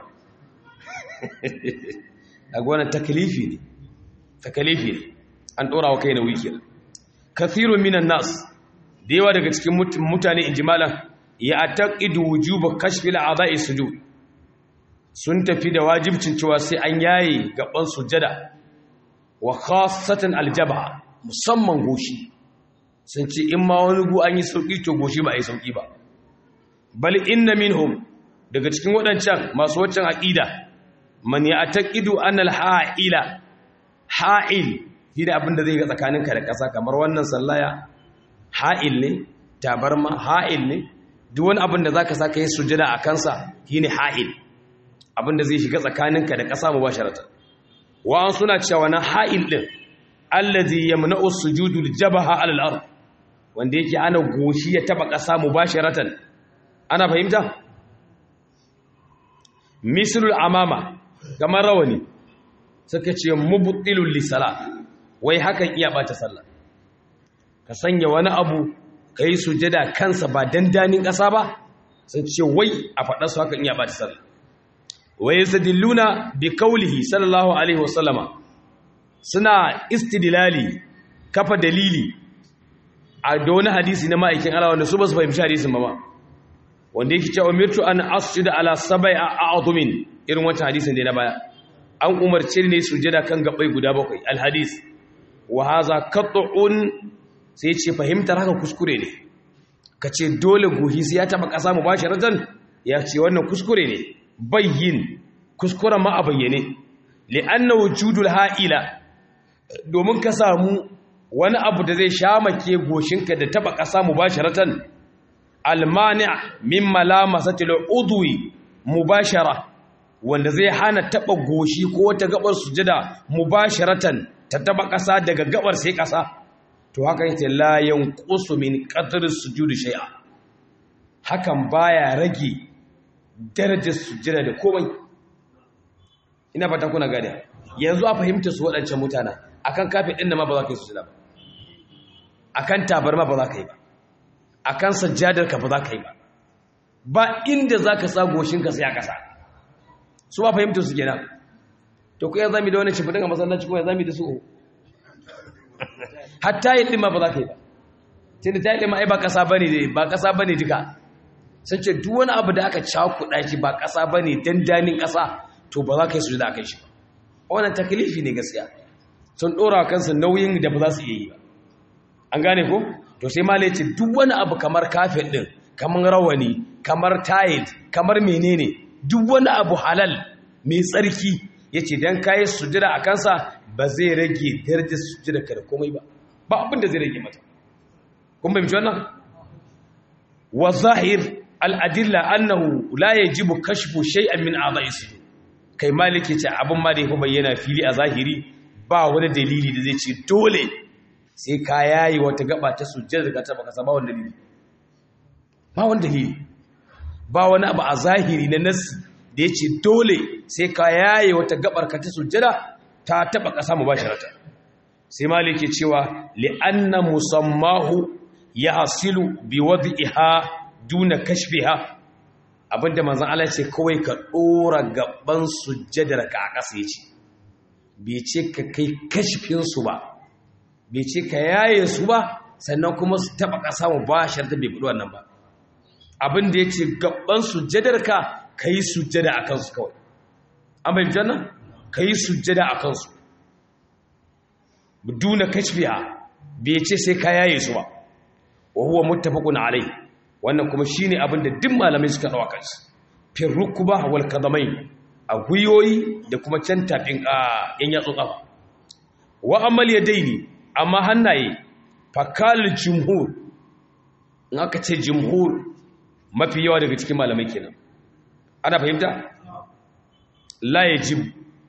a gwanan takalifi ne takalifi ne an ɗora wa kai na wikir kathirun minan nas da yawa daga cikin mutane in jimalan ya taqidu wujuba kashfil a'dha'i sujud sun tafi da wajibcin cewa sai an yaye gaban sujada wa khassatan aljabha musamman goshi sun ce in ma wani gu an yi sauki to goshi ba a yi sauki ba bal inna minhum daga cikin waɗancan masu waccan aqida man ya taqidu anna al-ha'ila ha'il shi da abin da zai ga tsakaninka da ƙasa kamar wannan sallaya ha'il ne tabarma ha'il ne duk wani abin da za ka sa ka yi sujada a kansa shi ne ha'il abin da zai shiga tsakaninka da ƙasa mu ba sharata wa'an suna cewa na ha'il ɗin allazi yamna'u sujudul jabaha alal ard wanda yake ana goshi ya taba ƙasa mu ba sharatan ana fahimta mislul amama kamar rawani suka ce mubtilul lisala wai hakan iya bata sallah ka sanya wani abu ka yi sujada kansa ba dandanin ƙasa ba sun ce wai a faɗa su hakan iya bata sallah wai yastadilluna bi qawlihi sallallahu alaihi wasallama suna istidlali kafa dalili a da wani hadisi na ma'aikin Allah wanda su ba su fahimci hadisin ba ba wanda yake cewa umirtu an asjuda ala sab'i a'dhumin irin wancan hadisin da na baya an umarce ne sujada kan gabai guda bakwai alhadis wa haza qat'un sai ce fahimtar haka kuskure ne kace dole gohi sai ya taba kasa mu bashi rajan ya ce wannan kuskure ne bayyin kuskure ma a bayyane li'anna wujudul ha'ila domin ka samu wani abu da zai shamake goshinka da taba kasa mu bashi ratan almani' min malamasatil udwi mubashara wanda zai hana taba goshi ko wata gabar sujada mubasharatan ta taba kasa daga gabar sai kasa to haka yake la yanqusu min qadri sujudi shay'a hakan baya rage darajar sujada da komai ina fata kuna gane yanzu a fahimta su waɗancan mutana akan kafin ɗin ma ba za ka yi sujada ba akan tabarma ba za ka yi ba akan sajjadar ka ba za ka yi ba ba inda za ka sa goshinka sai a ƙasa su ba fahimta su kenan to ku ya zami da wani shimfiɗin a masallaci kuma ya zami da su hatta yi ɗin ma ba za ka yi ba tun da ta yi ɗin ma ai ba ƙasa ba ne ba ƙasa ba ne duka sun ce duk wani abu da aka cakuɗa shi ba ƙasa ba ne dandanin ƙasa to ba za ka yi su da aka yi shi ba wannan takalifi ne gaskiya sun ɗora kansu nauyin da ba za su iya yi ba an gane ko to sai ma ce duk wani abu kamar kafin ɗin kamar rawani kamar tayil kamar menene duk wani abu halal mai tsarki ya ce don kayi sujira a kansa ba zai rage darajar sujira ka da komai ba ba abin da zai rage mata kun bai wannan wa zahir al'adilla annahu la yajibu kashfu shay'an min a'dha'i sujud kai maliki ce abin ma da ya bayyana fili a zahiri ba wani dalili da zai ce dole sai ka yayi wata gaba ta sujjada daga ta baka ba wani dalili ba wani dalili ba wani abu a zahiri na nassi da ya ce dole sai ka yayi wata gabar ka ta sujjada ta taba kasa mu basharata sai maliki cewa li'anna musammahu yahsilu biwad'iha duna kashfiha abinda manzan Allah ce kawai ka ɗora gaban sujjadar ka a ƙasa ya ce bai ce ka kai kashfinsu ba bai ce ka yaye su ba sannan kuma su taɓa ƙasa mu ba sharta bai buɗe wannan ba abinda ya ce gaban sujjadar ka ka yi sujjada a kansu kawai an bai jannan ka yi sujjada a kansu duna kashfiha bai ce sai ka yaye su ba wa huwa muttafaqun alayhi wannan kuma shine abin da duk malamai suka dawa kansu fil rukba wal qadamai a guyoyi da kuma can tafin a yan yatsu kafa wa amal yadaini amma hannaye fakal jumhur in aka ce jumhur mafi yawa daga cikin malamai kenan ana fahimta la yajib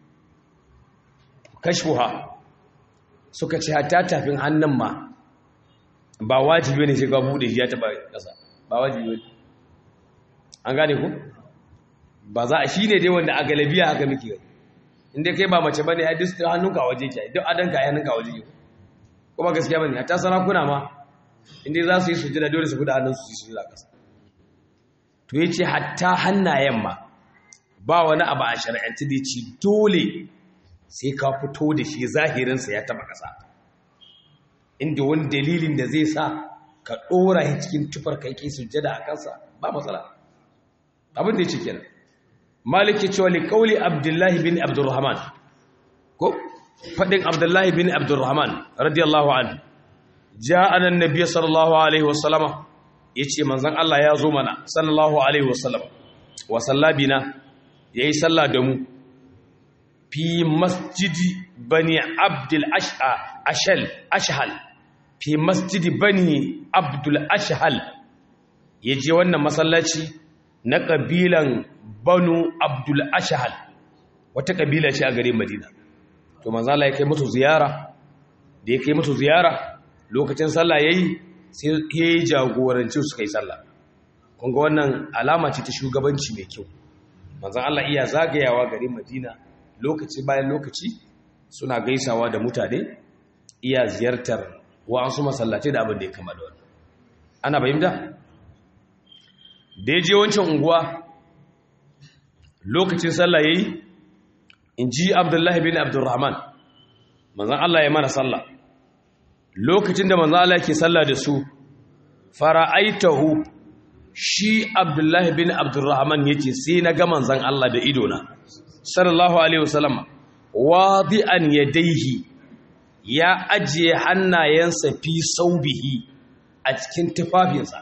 kashfuha suka ce hatta tafin hannun ma ba wajibi ne sai ka bude shi ya taba kasa ba wajibi ne an gane ku ba za a shi ne dai wanda a galabiya haka muke gani inda kai ba mace bane ai duk hannunka waje ke duk adanka ai hannunka waje ke kuma gaskiya bane hatta sarakuna ma inda za su yi sujada dole su guda hannun su su sujada kasa to yace hatta hannayen ma ba wani abu a shari'anci da ci dole sai ka fito da shi zahirinsa ya taba kasa inda wani dalilin da zai sa ka ɗora shi cikin tufar kai kai sujjada a kansa ba matsala abin da ya ce kenan maliki cewa li kauli abdullahi bin abdurrahman ko fadin abdullahi bin abdurrahman radiyallahu anhu ja'ana annabi sallallahu alaihi wasallama yace manzon Allah ya zo mana sallallahu alaihi wasallam wa sallabina yayi sallah da mu fi masjidi bani abdul ash'a ashal ashhal fi masjidi bani abdul ashhal yaje wannan masallaci na kabilan banu abdul ashhal wata kabila ce a garin madina to manzo Allah ya kai musu ziyara da ya kai musu ziyara lokacin sallah yayi sai ya jagoranci su kai sallah kun ga wannan alama ce ta shugabanci mai kyau manzo Allah iya zagayawa garin madina lokaci bayan lokaci suna gaisawa da mutane iya ziyartar wa'ansu masallatai da abin da ya kama da wannan ana bayyana da ya je wancan unguwa lokacin sallah yayi in ji abdullahi bin abdurrahman manzan Allah ya mana sallah lokacin da manzan Allah ke sallah da su fara'aitahu shi abdullahi bin abdurrahman yake sai na ga manzan Allah da idona sallallahu alaihi wasallam wadi'an yadaihi ya ajiye hannayensa fi saubihi a cikin tufafinsa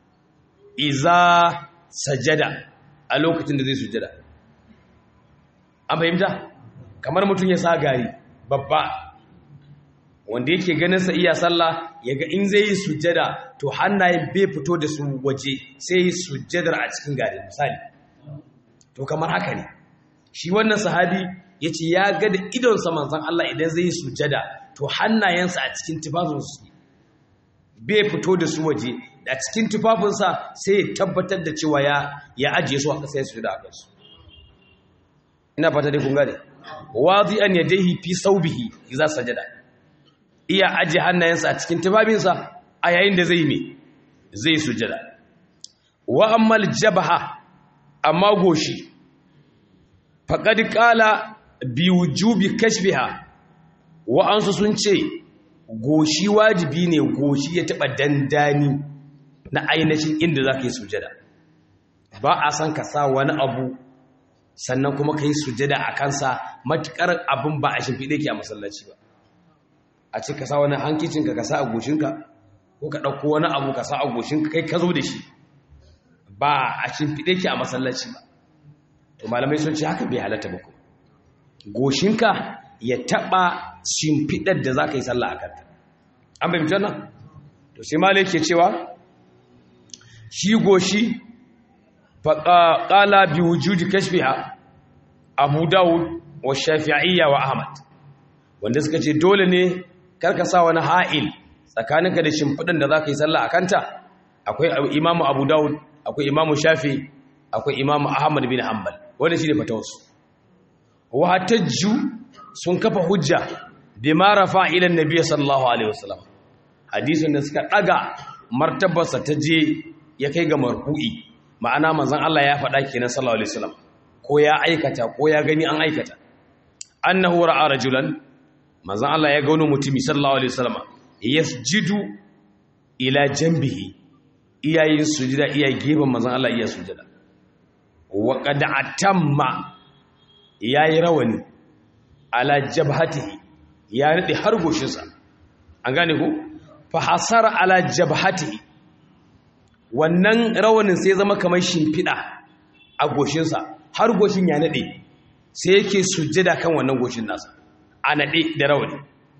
iza sajada a lokacin da zai sujada an fahimta kamar mutum ya sa gari babba wanda yake ganinsa iya sallah ya ga in zai yi sujada to hannayen bai fito da su waje sai yi sujadar a cikin gari misali to kamar haka ne shi wannan sahabi ya ce ya ga da idonsa manzan Allah idan zai yi sujada to hannayensa a cikin tufafinsu bai fito da su waje a cikin tufafinsa sai ya tabbatar da cewa ya ajiye su a ƙasa ya sujada a kansu ina fata dai kun gane wazi an yadaihi fi saubihi idza sajada iya aje hannayensa a cikin tufafinsa a yayin da zai me zai sujada wa ammal jabha amma goshi faqad qala bi wujubi kashfiha wa ansu sun ce goshi wajibi ne goshi ya taba dandani na ainihin inda zaka yi sujada ba a san ka sa wani abu sannan kuma ka yi sujada a kansa matuƙar abin ba a shimfiɗe ke a masallaci ba a ce ka sa wani hankicinka ka sa a goshinka ko ka ɗauko wani abu ka sa a goshinka kai ka zo da shi ba a shimfiɗe ke a masallaci ba to malamai sun ce haka bai halatta ba goshinka ya taɓa shimfiɗar da za ka yi sallah a kanta an bai mutu nan to sai malai ke cewa shi goshi faƙala bi wujudi kashfiha abu dawud wa shafi'iyya wa ahmad wanda suka ce dole ne karka sa wani ha'il tsakaninka da shimfiɗin da za ka yi sallah a kanta akwai imamu abu dawud akwai imamu shafi akwai imamu ahmad bin hanbal wanda shi ne fatawarsu wa hatajju sun kafa hujja bi ma rafa ila annabi sallallahu alaihi wasallam hadisin da suka daga martabarsa ta je ya kai ga marfu'i ma'ana manzon Allah ya faɗa kenan sallallahu alaihi wasallam ko ya aikata ko ya gani an aikata annahu ra'a rajulan manzon Allah ya ga wani mutumi sallallahu alaihi wasallam yasjudu ila janbihi iyayin sujada iya gefen manzon Allah iya sujada wa qad atamma yayi rawani ala jabhatihi ya nade har goshinsa an gane ko fa hasara ala jabhatihi wannan rawanin sai zama kamar shimfiɗa a goshinsa har goshin ya naɗe sai yake sujjada kan wannan goshin nasa a naɗe da rawani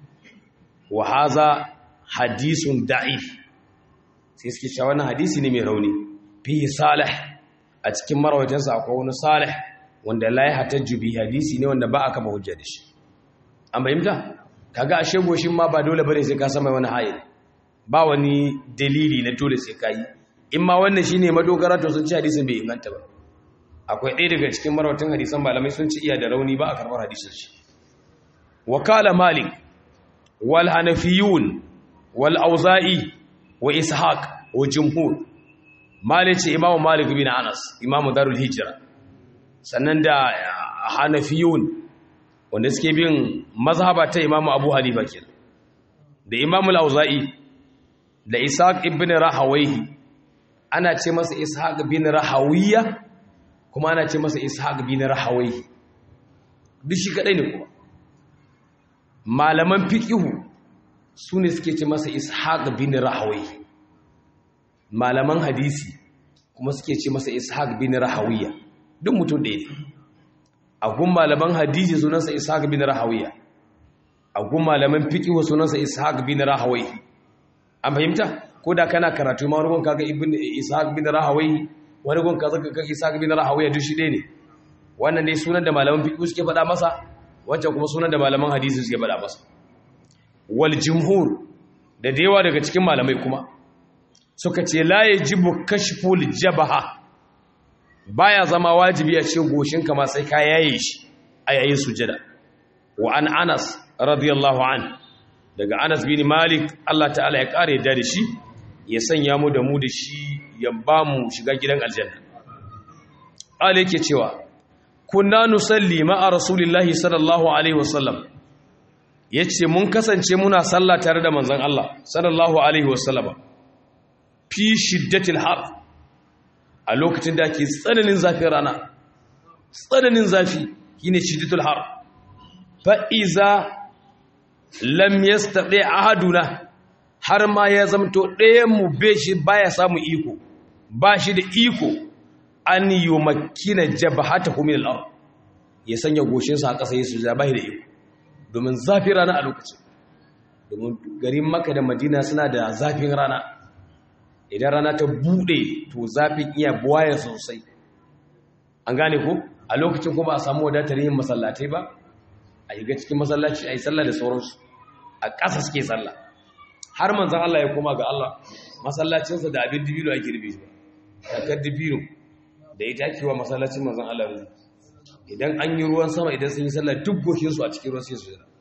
wa haza hadisun da'if sai suke cewa wannan hadisi ne mai rauni fi salih a cikin marawaitansa akwai wani salih wanda la ya hatajju bi hadisi ne wanda ba aka ba hujja da shi an bayyanta kaga ashe goshin ma ba dole bane sai ka sama wani hayi ba wani dalili na dole sai ka yi in ma wannan shine madogara to sun ci hadisin bai inganta ba akwai ɗaya daga cikin marawatan hadisan malamai sun ci iya da rauni ba a karɓar hadisin shi wakala malik wal hanafiyun wal auza'i wa ishaq wa jumhur malik ce imamu malik bin anas imamu darul hijra sannan da hanafiyun wanda suke bin mazhaba ta imamu abu hanifa kenan da imamu al-auza'i da ishaq ibn rahawayhi ana ce masa ishaq bin rahawiyya kuma ana ce masa ishaq bin rahawayhi duk shi kadai ne kuma malaman fiqhu su ne suke ce masa ishaq bin rahawayhi malaman hadisi kuma suke ce masa ishaq bin rahawiyya duk mutum ɗaya ne a gun malaman hadisi sunansa ishaq bin rahawiyya a gun malaman fiqhu sunansa ishaq bin rahawayhi an fahimta ko da kana karatu ma wani kaga ibn ishaq bin rahawayhi wani gun kaza kaga ishaq bin rahawayhi duk shi ɗaya ne wannan dai sunan da malaman fiqhu suke faɗa masa wancan kuma sunan da malaman hadisi suke faɗa masa wal jumhur da yawa daga cikin malamai kuma suka ce la yajibu kashful jabaha baya zama wajibi a ce goshinka ma sai ka yaye shi a yayin sujada wa an Anas radiyallahu an daga Anas bin Malik Allah ta'ala ya kare da shi ya sanya mu da mu da shi ya ba mu shiga gidan aljanna Allah yake cewa kunna nusalli ma'a rasulillahi sallallahu alaihi wasallam yace mun kasance muna sallah tare da manzon Allah sallallahu alaihi wasallam fi shiddatil har a lokacin da ake tsananin zafin rana tsananin zafi shine shiddatul har fa iza lam yastati ahaduna har ma ya zamto ɗayan mu be shi baya samu iko ba shi da iko an yumakkina jabhatahu min al-ard ya sanya goshinsa a ƙasa yesu ya bai da iko domin zafin rana a lokacin domin garin Makka da Madina suna da zafin rana idan rana ta bude to zafin iya buwaya sosai an gane ko a lokacin kuma a samu wadatar yin masallatai ba a yi ga cikin masallaci a yi sallah da sauransu a ƙasa suke sallah har manzan Allah ya koma ga Allah masallacinsa da abin dibino ake rufe shi takar dibino da ita ake wa masallacin manzan Allah rufe idan an yi ruwan sama idan sun yi sallah duk goshinsu a cikin ruwan sai su jira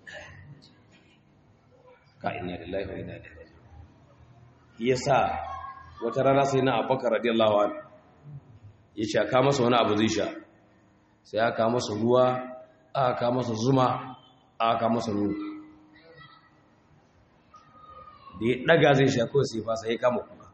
ka inna lillahi wa inna ilaihi raji'un yasa wata rana sai na abubakar radiyallahu anhu ya ce aka masa wani abu zai sha sai aka masa ruwa aka masa zuma aka masa nuna da ya daga zai sha kawai sai fasa ya kama kuka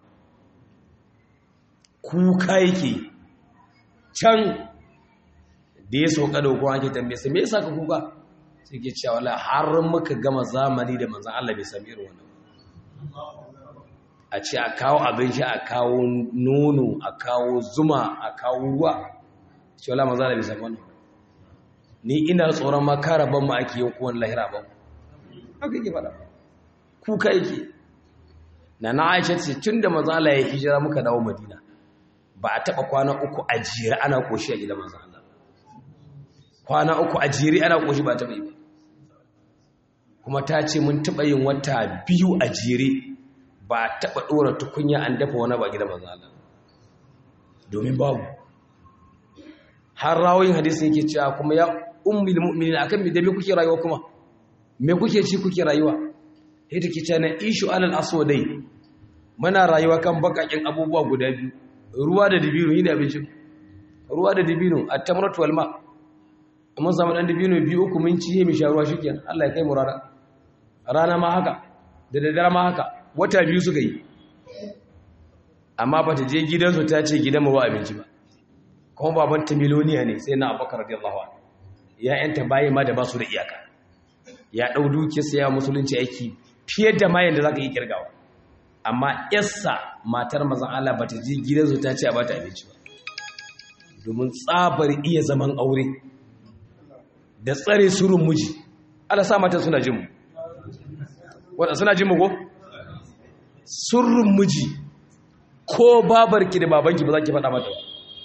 kuka yake can da ya sauka da hukun ake tambaye sai me yasa ka kuka sai ke cewa wala har muka gama zamani da manzan Allah bai sami irin wannan a ce a kawo abinci a kawo nono a kawo zuma a kawo ruwa ce wala maza da bisa wannan ni ina tsoron ma kara ban ma ake yin kuwan lahira ban haka yake fada kuka yake na na aisha ce tun da maza Allah ya hijira muka dawo madina ba a taba kwana uku a jere ana koshi a gidan maza Allah kwana uku a jere ana koshi ba taba yi ba kuma ta ce mun taba yin wata biyu a jere ba taɓa ɗora tukunya an dafa wani ba gida manzo Allah domin babu har rawoyin hadisi yake cewa kuma ya ummul mu'minin akan me da me kuke rayuwa kuma me kuke ci kuke rayuwa sai take cewa na ishu alal aswadai muna rayuwa kan bakakin abubuwa guda biyu ruwa da dibino yi da abincin ruwa da dibino at-tamratu wal ma amma zaman dan dibino biyu uku mun ci mu sha ruwa shikenan Allah ya kai mu rana rana ma haka da daddare ma haka wata biyu suka yi amma ba ta je gidansu ta ce gidan ba abinci ba kuma babanta miloniya ne sai na abubakar radiyallahu anhu ya yanta bayi ma da ba su da iyaka ya ɗau duke sai ya musulunci aiki fiye da mayan da za ka yi kirgawa amma yassa matar mazan Allah ba ta je gidansu ta ce a ba ta abinci ba domin tsabar iya zaman aure da tsare surun miji ala sa matan suna jin mu wadda suna jin mu ko surrun miji ko babarki da babanki ba za ki faɗa mata ba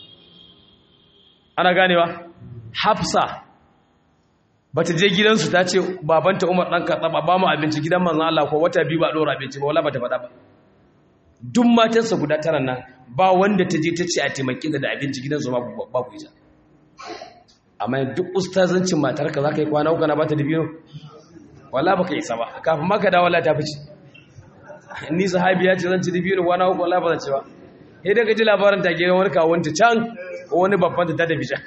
ana ganewa hafsa ba ta je gidansu ta ce babanta umar ɗan kaɗa ba mu abinci gidan manzan Allah ko wata biyu ba ɗora abinci ba wala ba ta faɗa ba duk matansa guda tara nan ba wanda ta je ta ce a taimaki da abinci gidansu babu ita amma duk ustazancin matarka za ka yi kwana uku na ba ta da biyu wala ba ka isa ba kafin maka da wala ta fice ni sahabiya ce zan ci da biyu kwana uku wala ba zan ci ba sai daga ji labarin ta gidan wani kawunta can ko wani babban ta tafi can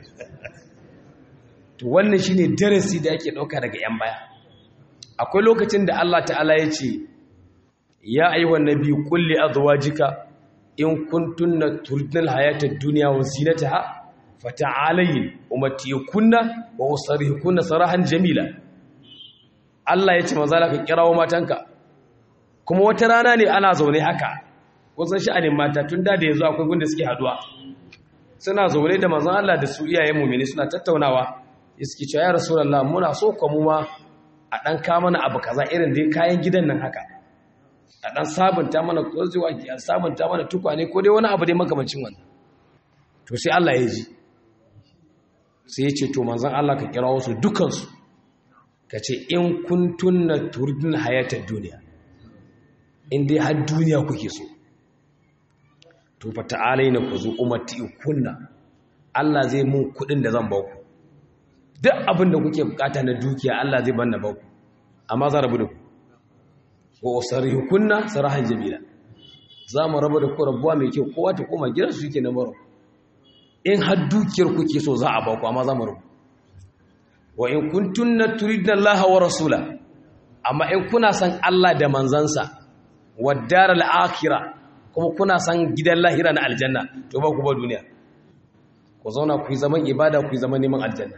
to wannan shine darasi da ake dauka daga yan baya akwai lokacin da Allah ta'ala ya ce ya ayyuhan nabi qul li azwajika in kuntunna turidnal hayata ad-dunya wa zinataha fata'alayn umatikunna wa usrihukunna sarahan jamila Allah ya ce maza ka kirawo matanka kuma wata rana ne ana zaune haka kusan sha'anin mata tun da da yanzu akwai gunda suke haduwa suna zaune da manzon Allah da su iyayen mu'mini suna tattaunawa iski cewa ya rasulullah muna so ko mu ma a dan ka mana abu kaza irin dai kayan gidan nan haka a dan sabunta mana kozewa ki a sabunta mana tukwane ko dai wani abu dai makamancin wannan to sai Allah ya ji sai ya ce to manzon Allah ka kira wasu dukansu ka ce in kuntunna turdin hayatar duniya in dai har duniya kuke so to fa ta'alai na ku zo umarti kunna Allah zai mun kudin da zan baku duk abin da kuke bukata na dukiya Allah zai banna baku amma za rabu da ku wa usarihu kunna sarahan jamila za mu rabu da ku rabuwa mai kyau kowa ta koma gidansu yake na baro in har dukiyar kuke so za a baku amma za mu rabu wa in kuntunna turidna Allah wa rasula amma in kuna san Allah da manzansa wa daral akhirah kuma kuna san gidan lahira na aljanna to ba ku ba duniya ku zauna ku yi zaman ibada ku yi zaman neman aljanna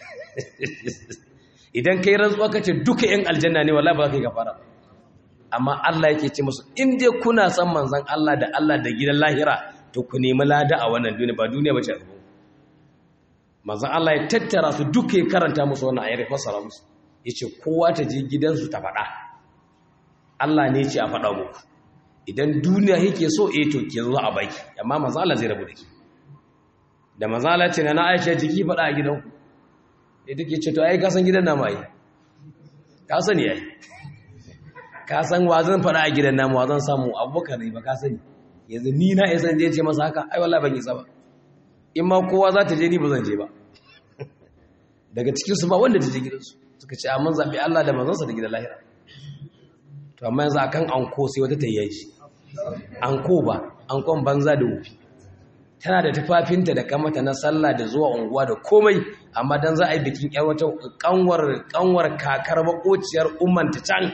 idan kai rantsuwa kace duka yan aljanna ne wallahi ba za ka yi gafara amma Allah yake ce musu in dai kuna san manzan Allah da Allah da gidan lahira to ku nemi lada a wannan duniya ba duniya bace a gaban manzan Allah ya tattara su duka ya karanta musu wannan ayar fassara musu yace kowa ta je gidansu ta faɗa Allah ne ce a faɗa muku idan duniya yake so eh to ke zo a baki amma manzan Allah zai rabu da ki da manzan Allah ce na Aisha jiki faɗa a gidanku eh take ce to ai ka san gidan namu ai ka sani ai ka san wa zan faɗa a gidan namu wa zan samu abubakar ne ba ka sani yanzu ni na isa je ce masa haka ai wallahi ban isa ba in ma kowa za ta je ni ba zan je ba daga cikinsu ba wanda ta je gidansu suka ce mun zaɓi Allah da manzansa da gidan lahira to amma yanzu akan anko sai wata tayyaye shi anko ba ankon banza da wufi tana da tufafinta da kamata na sallah da zuwa unguwa da komai amma dan za a yi bikin yar wata kanwar kanwar kakar makociyar ummanta can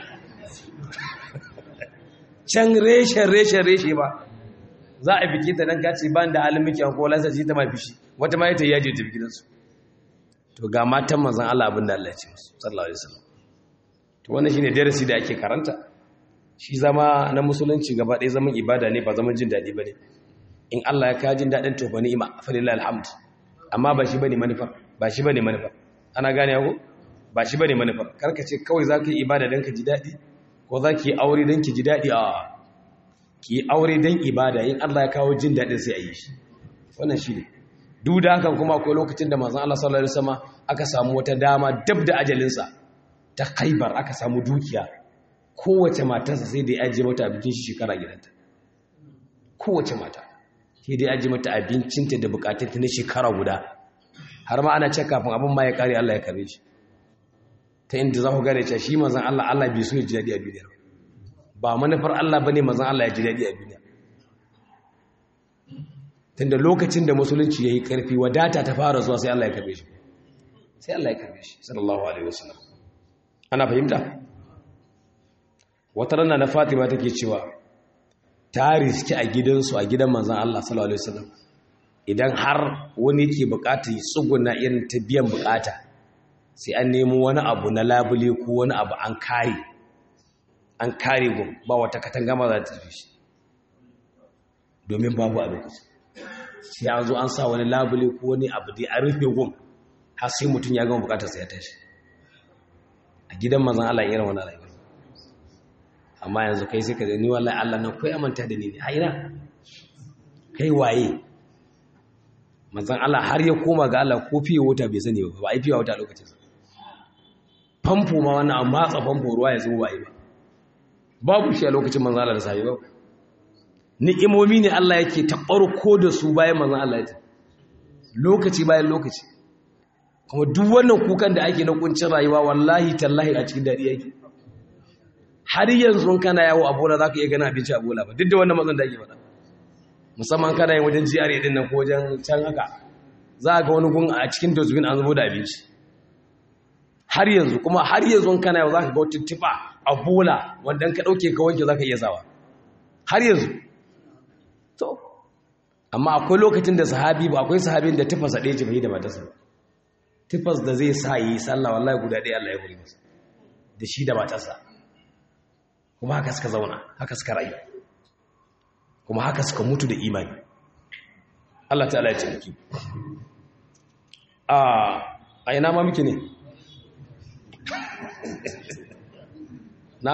can reshen reshen reshe ba za a biki ta nan kaci ban da halin miki ko lansa ji ta mai fishi wata ma ita yaje ta gidansu to ga matan manzon Allah abin da Allah ya ce musu sallallahu alaihi wasallam to wannan shine darasi da ake karanta shi zama na musulunci gaba ɗaya zaman ibada ne ba zaman jin daɗi bane in Allah ya kawo jin daɗin to ba ni'ima fa lillahi alhamd amma ba shi bane manufa ba shi bane manufa ana gane ko ba shi bane manufa karka ce kawai za ka yi ibada don ka ji daɗi ko za ki yi aure don ki ji daɗi a ki yi aure don ibada yin Allah ya kawo jin daɗin sai a yi shi wannan shi ne duk da hakan kuma akwai lokacin da manzon Allah sallallahu alaihi wasallam aka samu wata dama dab da ajalinsa ta Khaibar aka samu dukiya kowace matarsa sai da ya ajiye mata abincin shi shekara gidanta kowace mata sai da ya ajiye mata abincinta da bukatunta na shekara guda har ma ana ce kafin abin ma ya kare Allah ya kare shi ta inda za ku gane cewa shi manzon Allah Allah bai so ya ji daɗi a duniya ba manufar Allah bane manzon Allah ya ji daɗi a duniya tunda lokacin da musulunci yayi karfi wadata ta fara zuwa sai Allah ya karbe shi sai Allah ya karbe shi sallallahu alaihi wasallam ana fahimta wata rana na Fatima take cewa ta riski a gidansu a gidan manzon Allah sallallahu alaihi wasallam idan har wani ke bukata ya tsuguna irin ta biyan bukata sai an nemo wani abu na labule ko wani abu an kare an kare gun ba wata katanga ma za ta tafi shi domin babu a lokacin sai an zo an sa wani labule ko wani abu dai an rufe gun har sai mutum ya gama bukatarsa ya tashi a gidan mazan Allah irin wani rayuwa amma yanzu kai sai ka ni wallahi Allah na koyi manta da ni ne a ina kai waye manzan Allah har ya koma ga Allah ko fiye wuta bai sani ba ba a yi fiye wuta lokacin sa famfo ma wannan a matsa famfo ruwa ya zo ba yi ba babu shi a lokacin manzan Allah da sahi ba ni'imomi ne Allah yake taɓar ko da su bayan manzan Allah ya lokaci bayan lokaci kuma duk wannan kukan da ake na kuncin rayuwa wallahi tallahi a cikin daɗi yake har yanzu kana yawo a bola za ka iya gana abinci a bola ba duk da wannan matsan da ake faɗa musamman kana yin wajen GRA din nan ko wajen can haka za ga wani gun a cikin dozbin an zubo da abinci har yanzu kuma har yanzu kana yau za ka ga wata tifa a bola wanda ka ɗauke ka wanke za ka iya sawa har yanzu to amma akwai lokacin da sahabi ba akwai sahabin da tifasa ɗaya ce bai da matarsa ba tifas da zai sa yi sallah wallahi guda ɗaya Allah ya buri masa da shi da matarsa kuma haka suka zauna haka suka rayu kuma haka suka mutu da imani Allah ta'ala ya ciniki a a ina ma muke ne na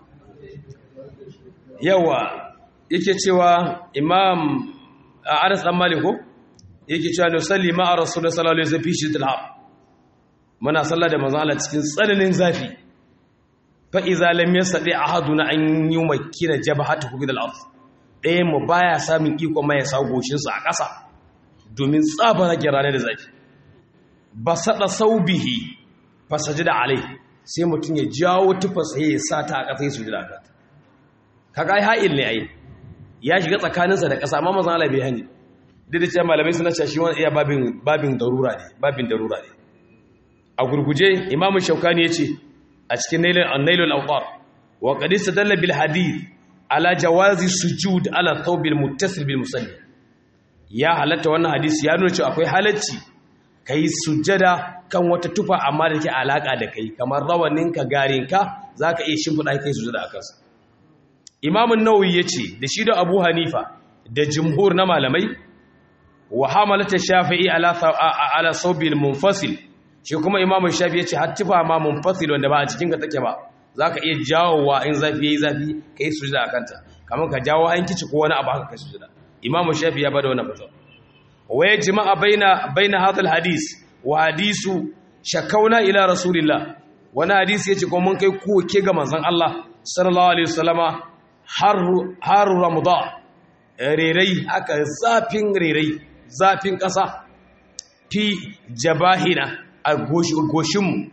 yawa yake cewa imam a anas dan maliko yake cewa ne salli ma a rasulullah sallallahu alaihi wasallam fi shiddatil har muna sallah da manzon Allah cikin tsananin zafi fa iza lam yastati ahaduna an yumakkina jabhatahu bil ard ɗaya mu baya samun iko mai sa goshin sa a ƙasa domin tsaba rage rana da zafi basada saubihi fasajida alai sai mutun ya jawo tufasa ya sa ta a ƙasa ya sujada ka kaga ai ha'il ne ai ya shiga tsakaninsa da ƙasa amma manzon Allah bai hani duk da cewa malamai suna cewa shi wani iya babin babin darura ne babin darura ne a gurguje imamu shaukani ya ce a cikin nailul awqar wa qad istadalla bil hadith ala jawazi sujud ala thawbil muttasil bil musalli ya halatta wannan hadisi ya nuna cewa akwai halacci kai sujjada kan wata tufa amma da ke alaka da kai kamar rawaninka garinka zaka iya shimfida kai sujjada akan sa imam an-nawawi yace da shi da abu hanifa da jumhur na malamai wa hamalata shafi'i ala ala thawbil munfasil shi kuma imamu shafi ya ce hattifa ma munfasil wanda ba a cikin ka take ba za ka iya jawowa in zafi ya yi zafi ka yi sujada a kanta kamar ka jawo an kici ko wani abu haka ka sujada imamu shafi ya bada wani fito waye jima'a baina baina hadal hadis wa hadisu shakauna ila rasulillah wani hadisi yace ko mun kai koke ga manzon Allah sallallahu alaihi wasallama har har ramadan rerai haka zafin rerai zafin kasa fi jabahina a goshinmu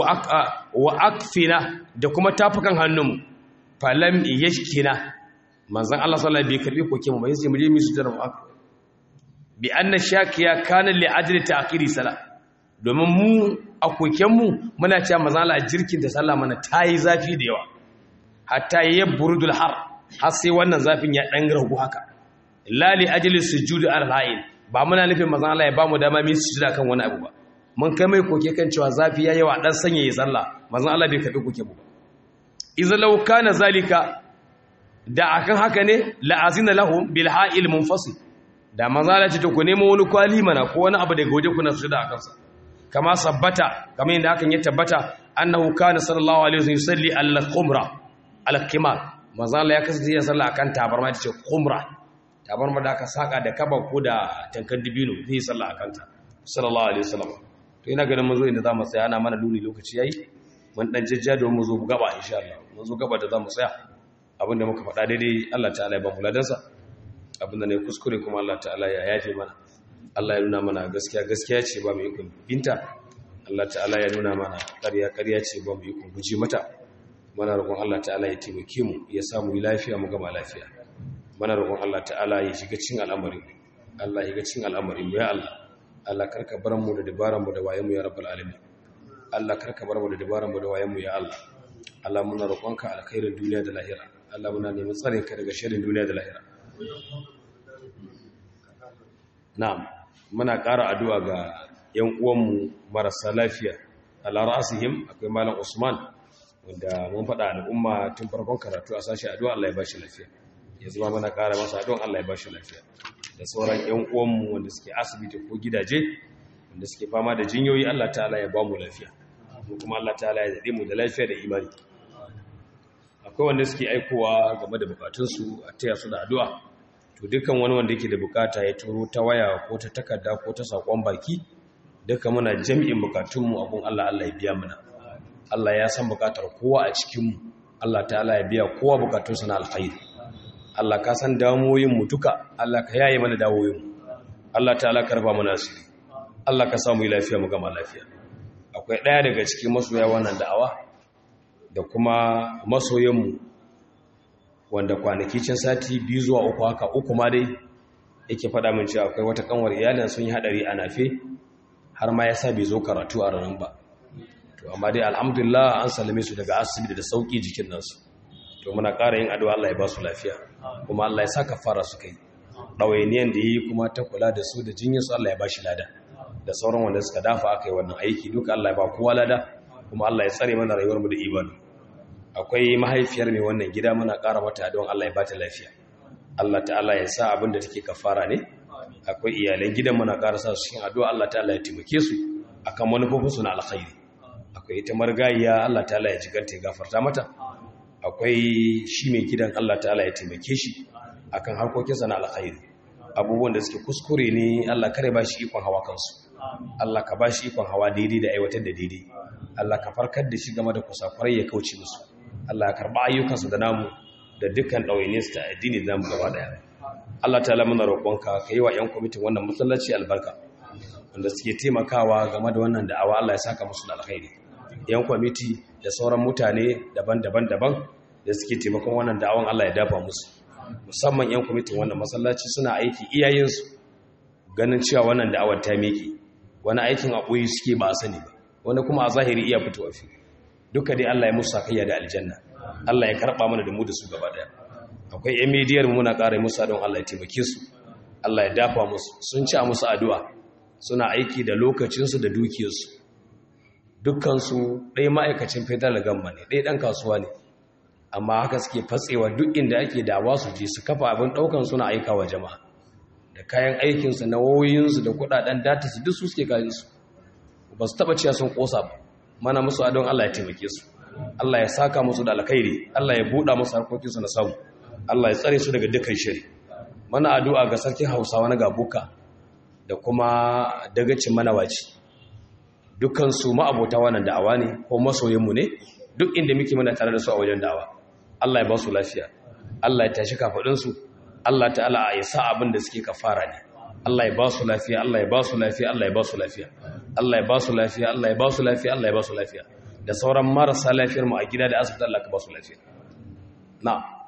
wa akfina da kuma tafukan hannunmu falam yashkina manzon Allah sallallahu alaihi bai karbi koke mu bai sai mu je mu sujjar mu aka bi anna shakiya kana li ajli ta'khiri sala domin mu a koken mu muna cewa manzon Allah jirkin da sallah mana tayi zafi da yawa hatta yabrudul har har sai wannan zafin ya dan ragu haka la li ajli sujudi al-ha'il ba muna nufin manzon Allah ya ba mu dama mu sujada kan wani abu ba mun kai mai koke kan cewa zafi ya yawa dan sanya ya sallah manzon Allah bai kafi koke ba idza law kana zalika da akan haka ne la azina lahum bil ha'il munfasil da manzon Allah ce to ku nemo wani kwali mana ko wani abu daga waje kuna sujada akan sa kama sabbata kamar yadda hakan ya tabbata annahu kana sallallahu alaihi wasallam yusalli al-qumra al-qimar manzon Allah ya kasance ya sallah akan tabarma ita ce qumra tabarma da aka saka da kaba ko da tankar dibino zai sallah akan ta sallallahu alaihi wasallam to ina ganin mun zo inda zamu tsaya ana mana luni lokaci yayi mun dan jajja don mu zo gaba insha Allah mun zo gaba da zamu tsaya abinda muka faɗa daidai Allah ta'ala ya ba mu ladansa abinda ne kuskure kuma Allah ta'ala ya yafe mana Allah ya nuna mana gaskiya gaskiya ce ba mu yi binta Allah ta'ala ya nuna mana ƙarya ƙarya ce ba mu yi guji mata mana roƙon Allah ta'ala ya taimake mu ya samu lafiya mu gama lafiya mana roƙon Allah ta'ala ya shiga cikin al'amarin Allah ya shiga cikin al'amarin mu ya Allah Allah karka bar mu da dabaran mu da wayen mu ya rabbal alamin Allah karka bar mu da dabaran mu da wayen mu ya Allah Allah muna roƙonka alkhairin duniya da lahira Allah muna neman tsarin ka daga sharrin duniya da lahira na'am muna ƙara addu'a ga ƴan uwanmu marasa lafiya ala ra'asihim akwai malam Usman wanda mun faɗa al'umma tun farkon karatu a sashi addu'a Allah ya bashi lafiya yanzu ma muna ƙara masa addu'a Allah ya bashi lafiya da sauran ƴan uwanmu wanda suke asibiti ko gidaje wanda suke fama da jinyoyi Allah ta'ala ya ba mu lafiya mu kuma Allah ta'ala ya dade mu da lafiya da imani akwai wanda suke aikowa game da bukatunsu a taya su da addu'a to dukkan wani wanda yake da bukata ya turo ta waya ko ta takarda ko ta sakon baki duka muna jami'in bukatunmu abun Allah Allah ya biya mana Allah ya san bukatar kowa a cikinmu Allah ta'ala ya biya kowa bukatunsa na alkhairi Allah ka san damuwoyin mu duka Allah ka yaye mana damuwoyin mu Allah ta'ala ka raba mana asiri Allah ka samu lafiya mu gama lafiya akwai ɗaya daga cikin masoya wannan da'awa da kuma masoyanmu wanda kwanaki cin sati biyu zuwa uku haka uku ma dai yake faɗa min cewa akwai wata kanwar iyalin sun yi haɗari a nafe har ma ya sa bai zo karatu a ranar ba to amma dai alhamdulillah an salame su daga asibiti da sauƙi jikin nasu to muna ƙara yin addu'a Allah ya ba su lafiya kuma Allah ya sa kafara su kai ɗawainiyan da yi kuma ta kula da su da jinyar su Allah ya ba shi lada da sauran wanda suka dafa aka yi wannan aiki duka Allah ya ba kowa lada kuma Allah ya tsare mana rayuwarmu da imani akwai mahaifiyar mai wannan gida muna ƙara mata don Allah ya bata lafiya Allah ta'ala ya sa abin da take kafara ne akwai iyalan gidan muna ƙara sa su cikin addu'a Allah ta'ala ya taimake su akan manufofin su na alkhairi akwai ita margayiya Allah ta'ala ya jiganta ya gafarta mata akwai shi mai gidan Allah ta'ala ya taimake shi akan harkokinsa na alkhairi abubuwan da suke kuskure ne Allah kare ba shi ikon hawa kansu Allah ka ba shi ikon hawa daidai da aiwatar da daidai Allah ka farkar da shi game da kusakurai ya kauce musu Allah ya karba ayyukansu da namu da dukkan ɗawainiyarsu ta addini da namu gaba daya Allah ta lamuna roƙonka ka yi wa 'yan kwamitin wannan masallaci albarka wanda suke taimakawa game da wannan da'awa Allah ya saka musu da alkhairi 'yan kwamiti da sauran mutane daban-daban daban da suke taimakon wannan da'awan Allah ya dafa musu musamman 'yan kwamitin wannan masallaci suna aiki iyayensu ganin cewa wannan da'awar ta miƙe wani aikin a ɓoyi suke ba a sani ba wani kuma a zahiri iya fitowa fi duka dai Allah ya musu sakayya da aljanna Allah ya karɓa mana da mu da su gaba daya akwai yan midiyar mu muna ƙara musu don Allah ya taimake su Allah ya dafa musu sun ci a musu addu'a suna aiki da lokacinsu da dukiyarsu dukkansu ɗaya ma'aikacin federal gamba ne ɗaya ɗan kasuwa ne amma haka suke fatsewa duk inda ake dawa su je su kafa abin ɗaukan suna aika wa jama'a da kayan aikinsu na wayoyinsu da kuɗaɗen data su duk su suke kayan su ba su taɓa ciya sun ƙosa ba mana musu adon Allah ya taimake su Allah ya saka musu da alkhairi Allah ya buɗa musu harkokinsu na samu Allah ya tsare su daga dukkan shiri mana addu'a ga sarkin Hausawa na Gabuka da kuma dagacin manawaci dukkan su ma'abota wannan da'awa ne ko masoyin mu ne duk inda muke muna tare da su a wajen da'awa Allah ya ba su lafiya Allah ya tashi kafadin su Allah ta'ala ya sa abin da suke kafara ne Allah ya ba su lafiya Allah ya ba su lafiya Allah ya ba su lafiya Allah ya ba su lafiya Allah ya ba su lafiya Allah ya ba su lafiya da sauran marasa lafiyar mu a gida da asibiti Allah ka ba su lafiya na'am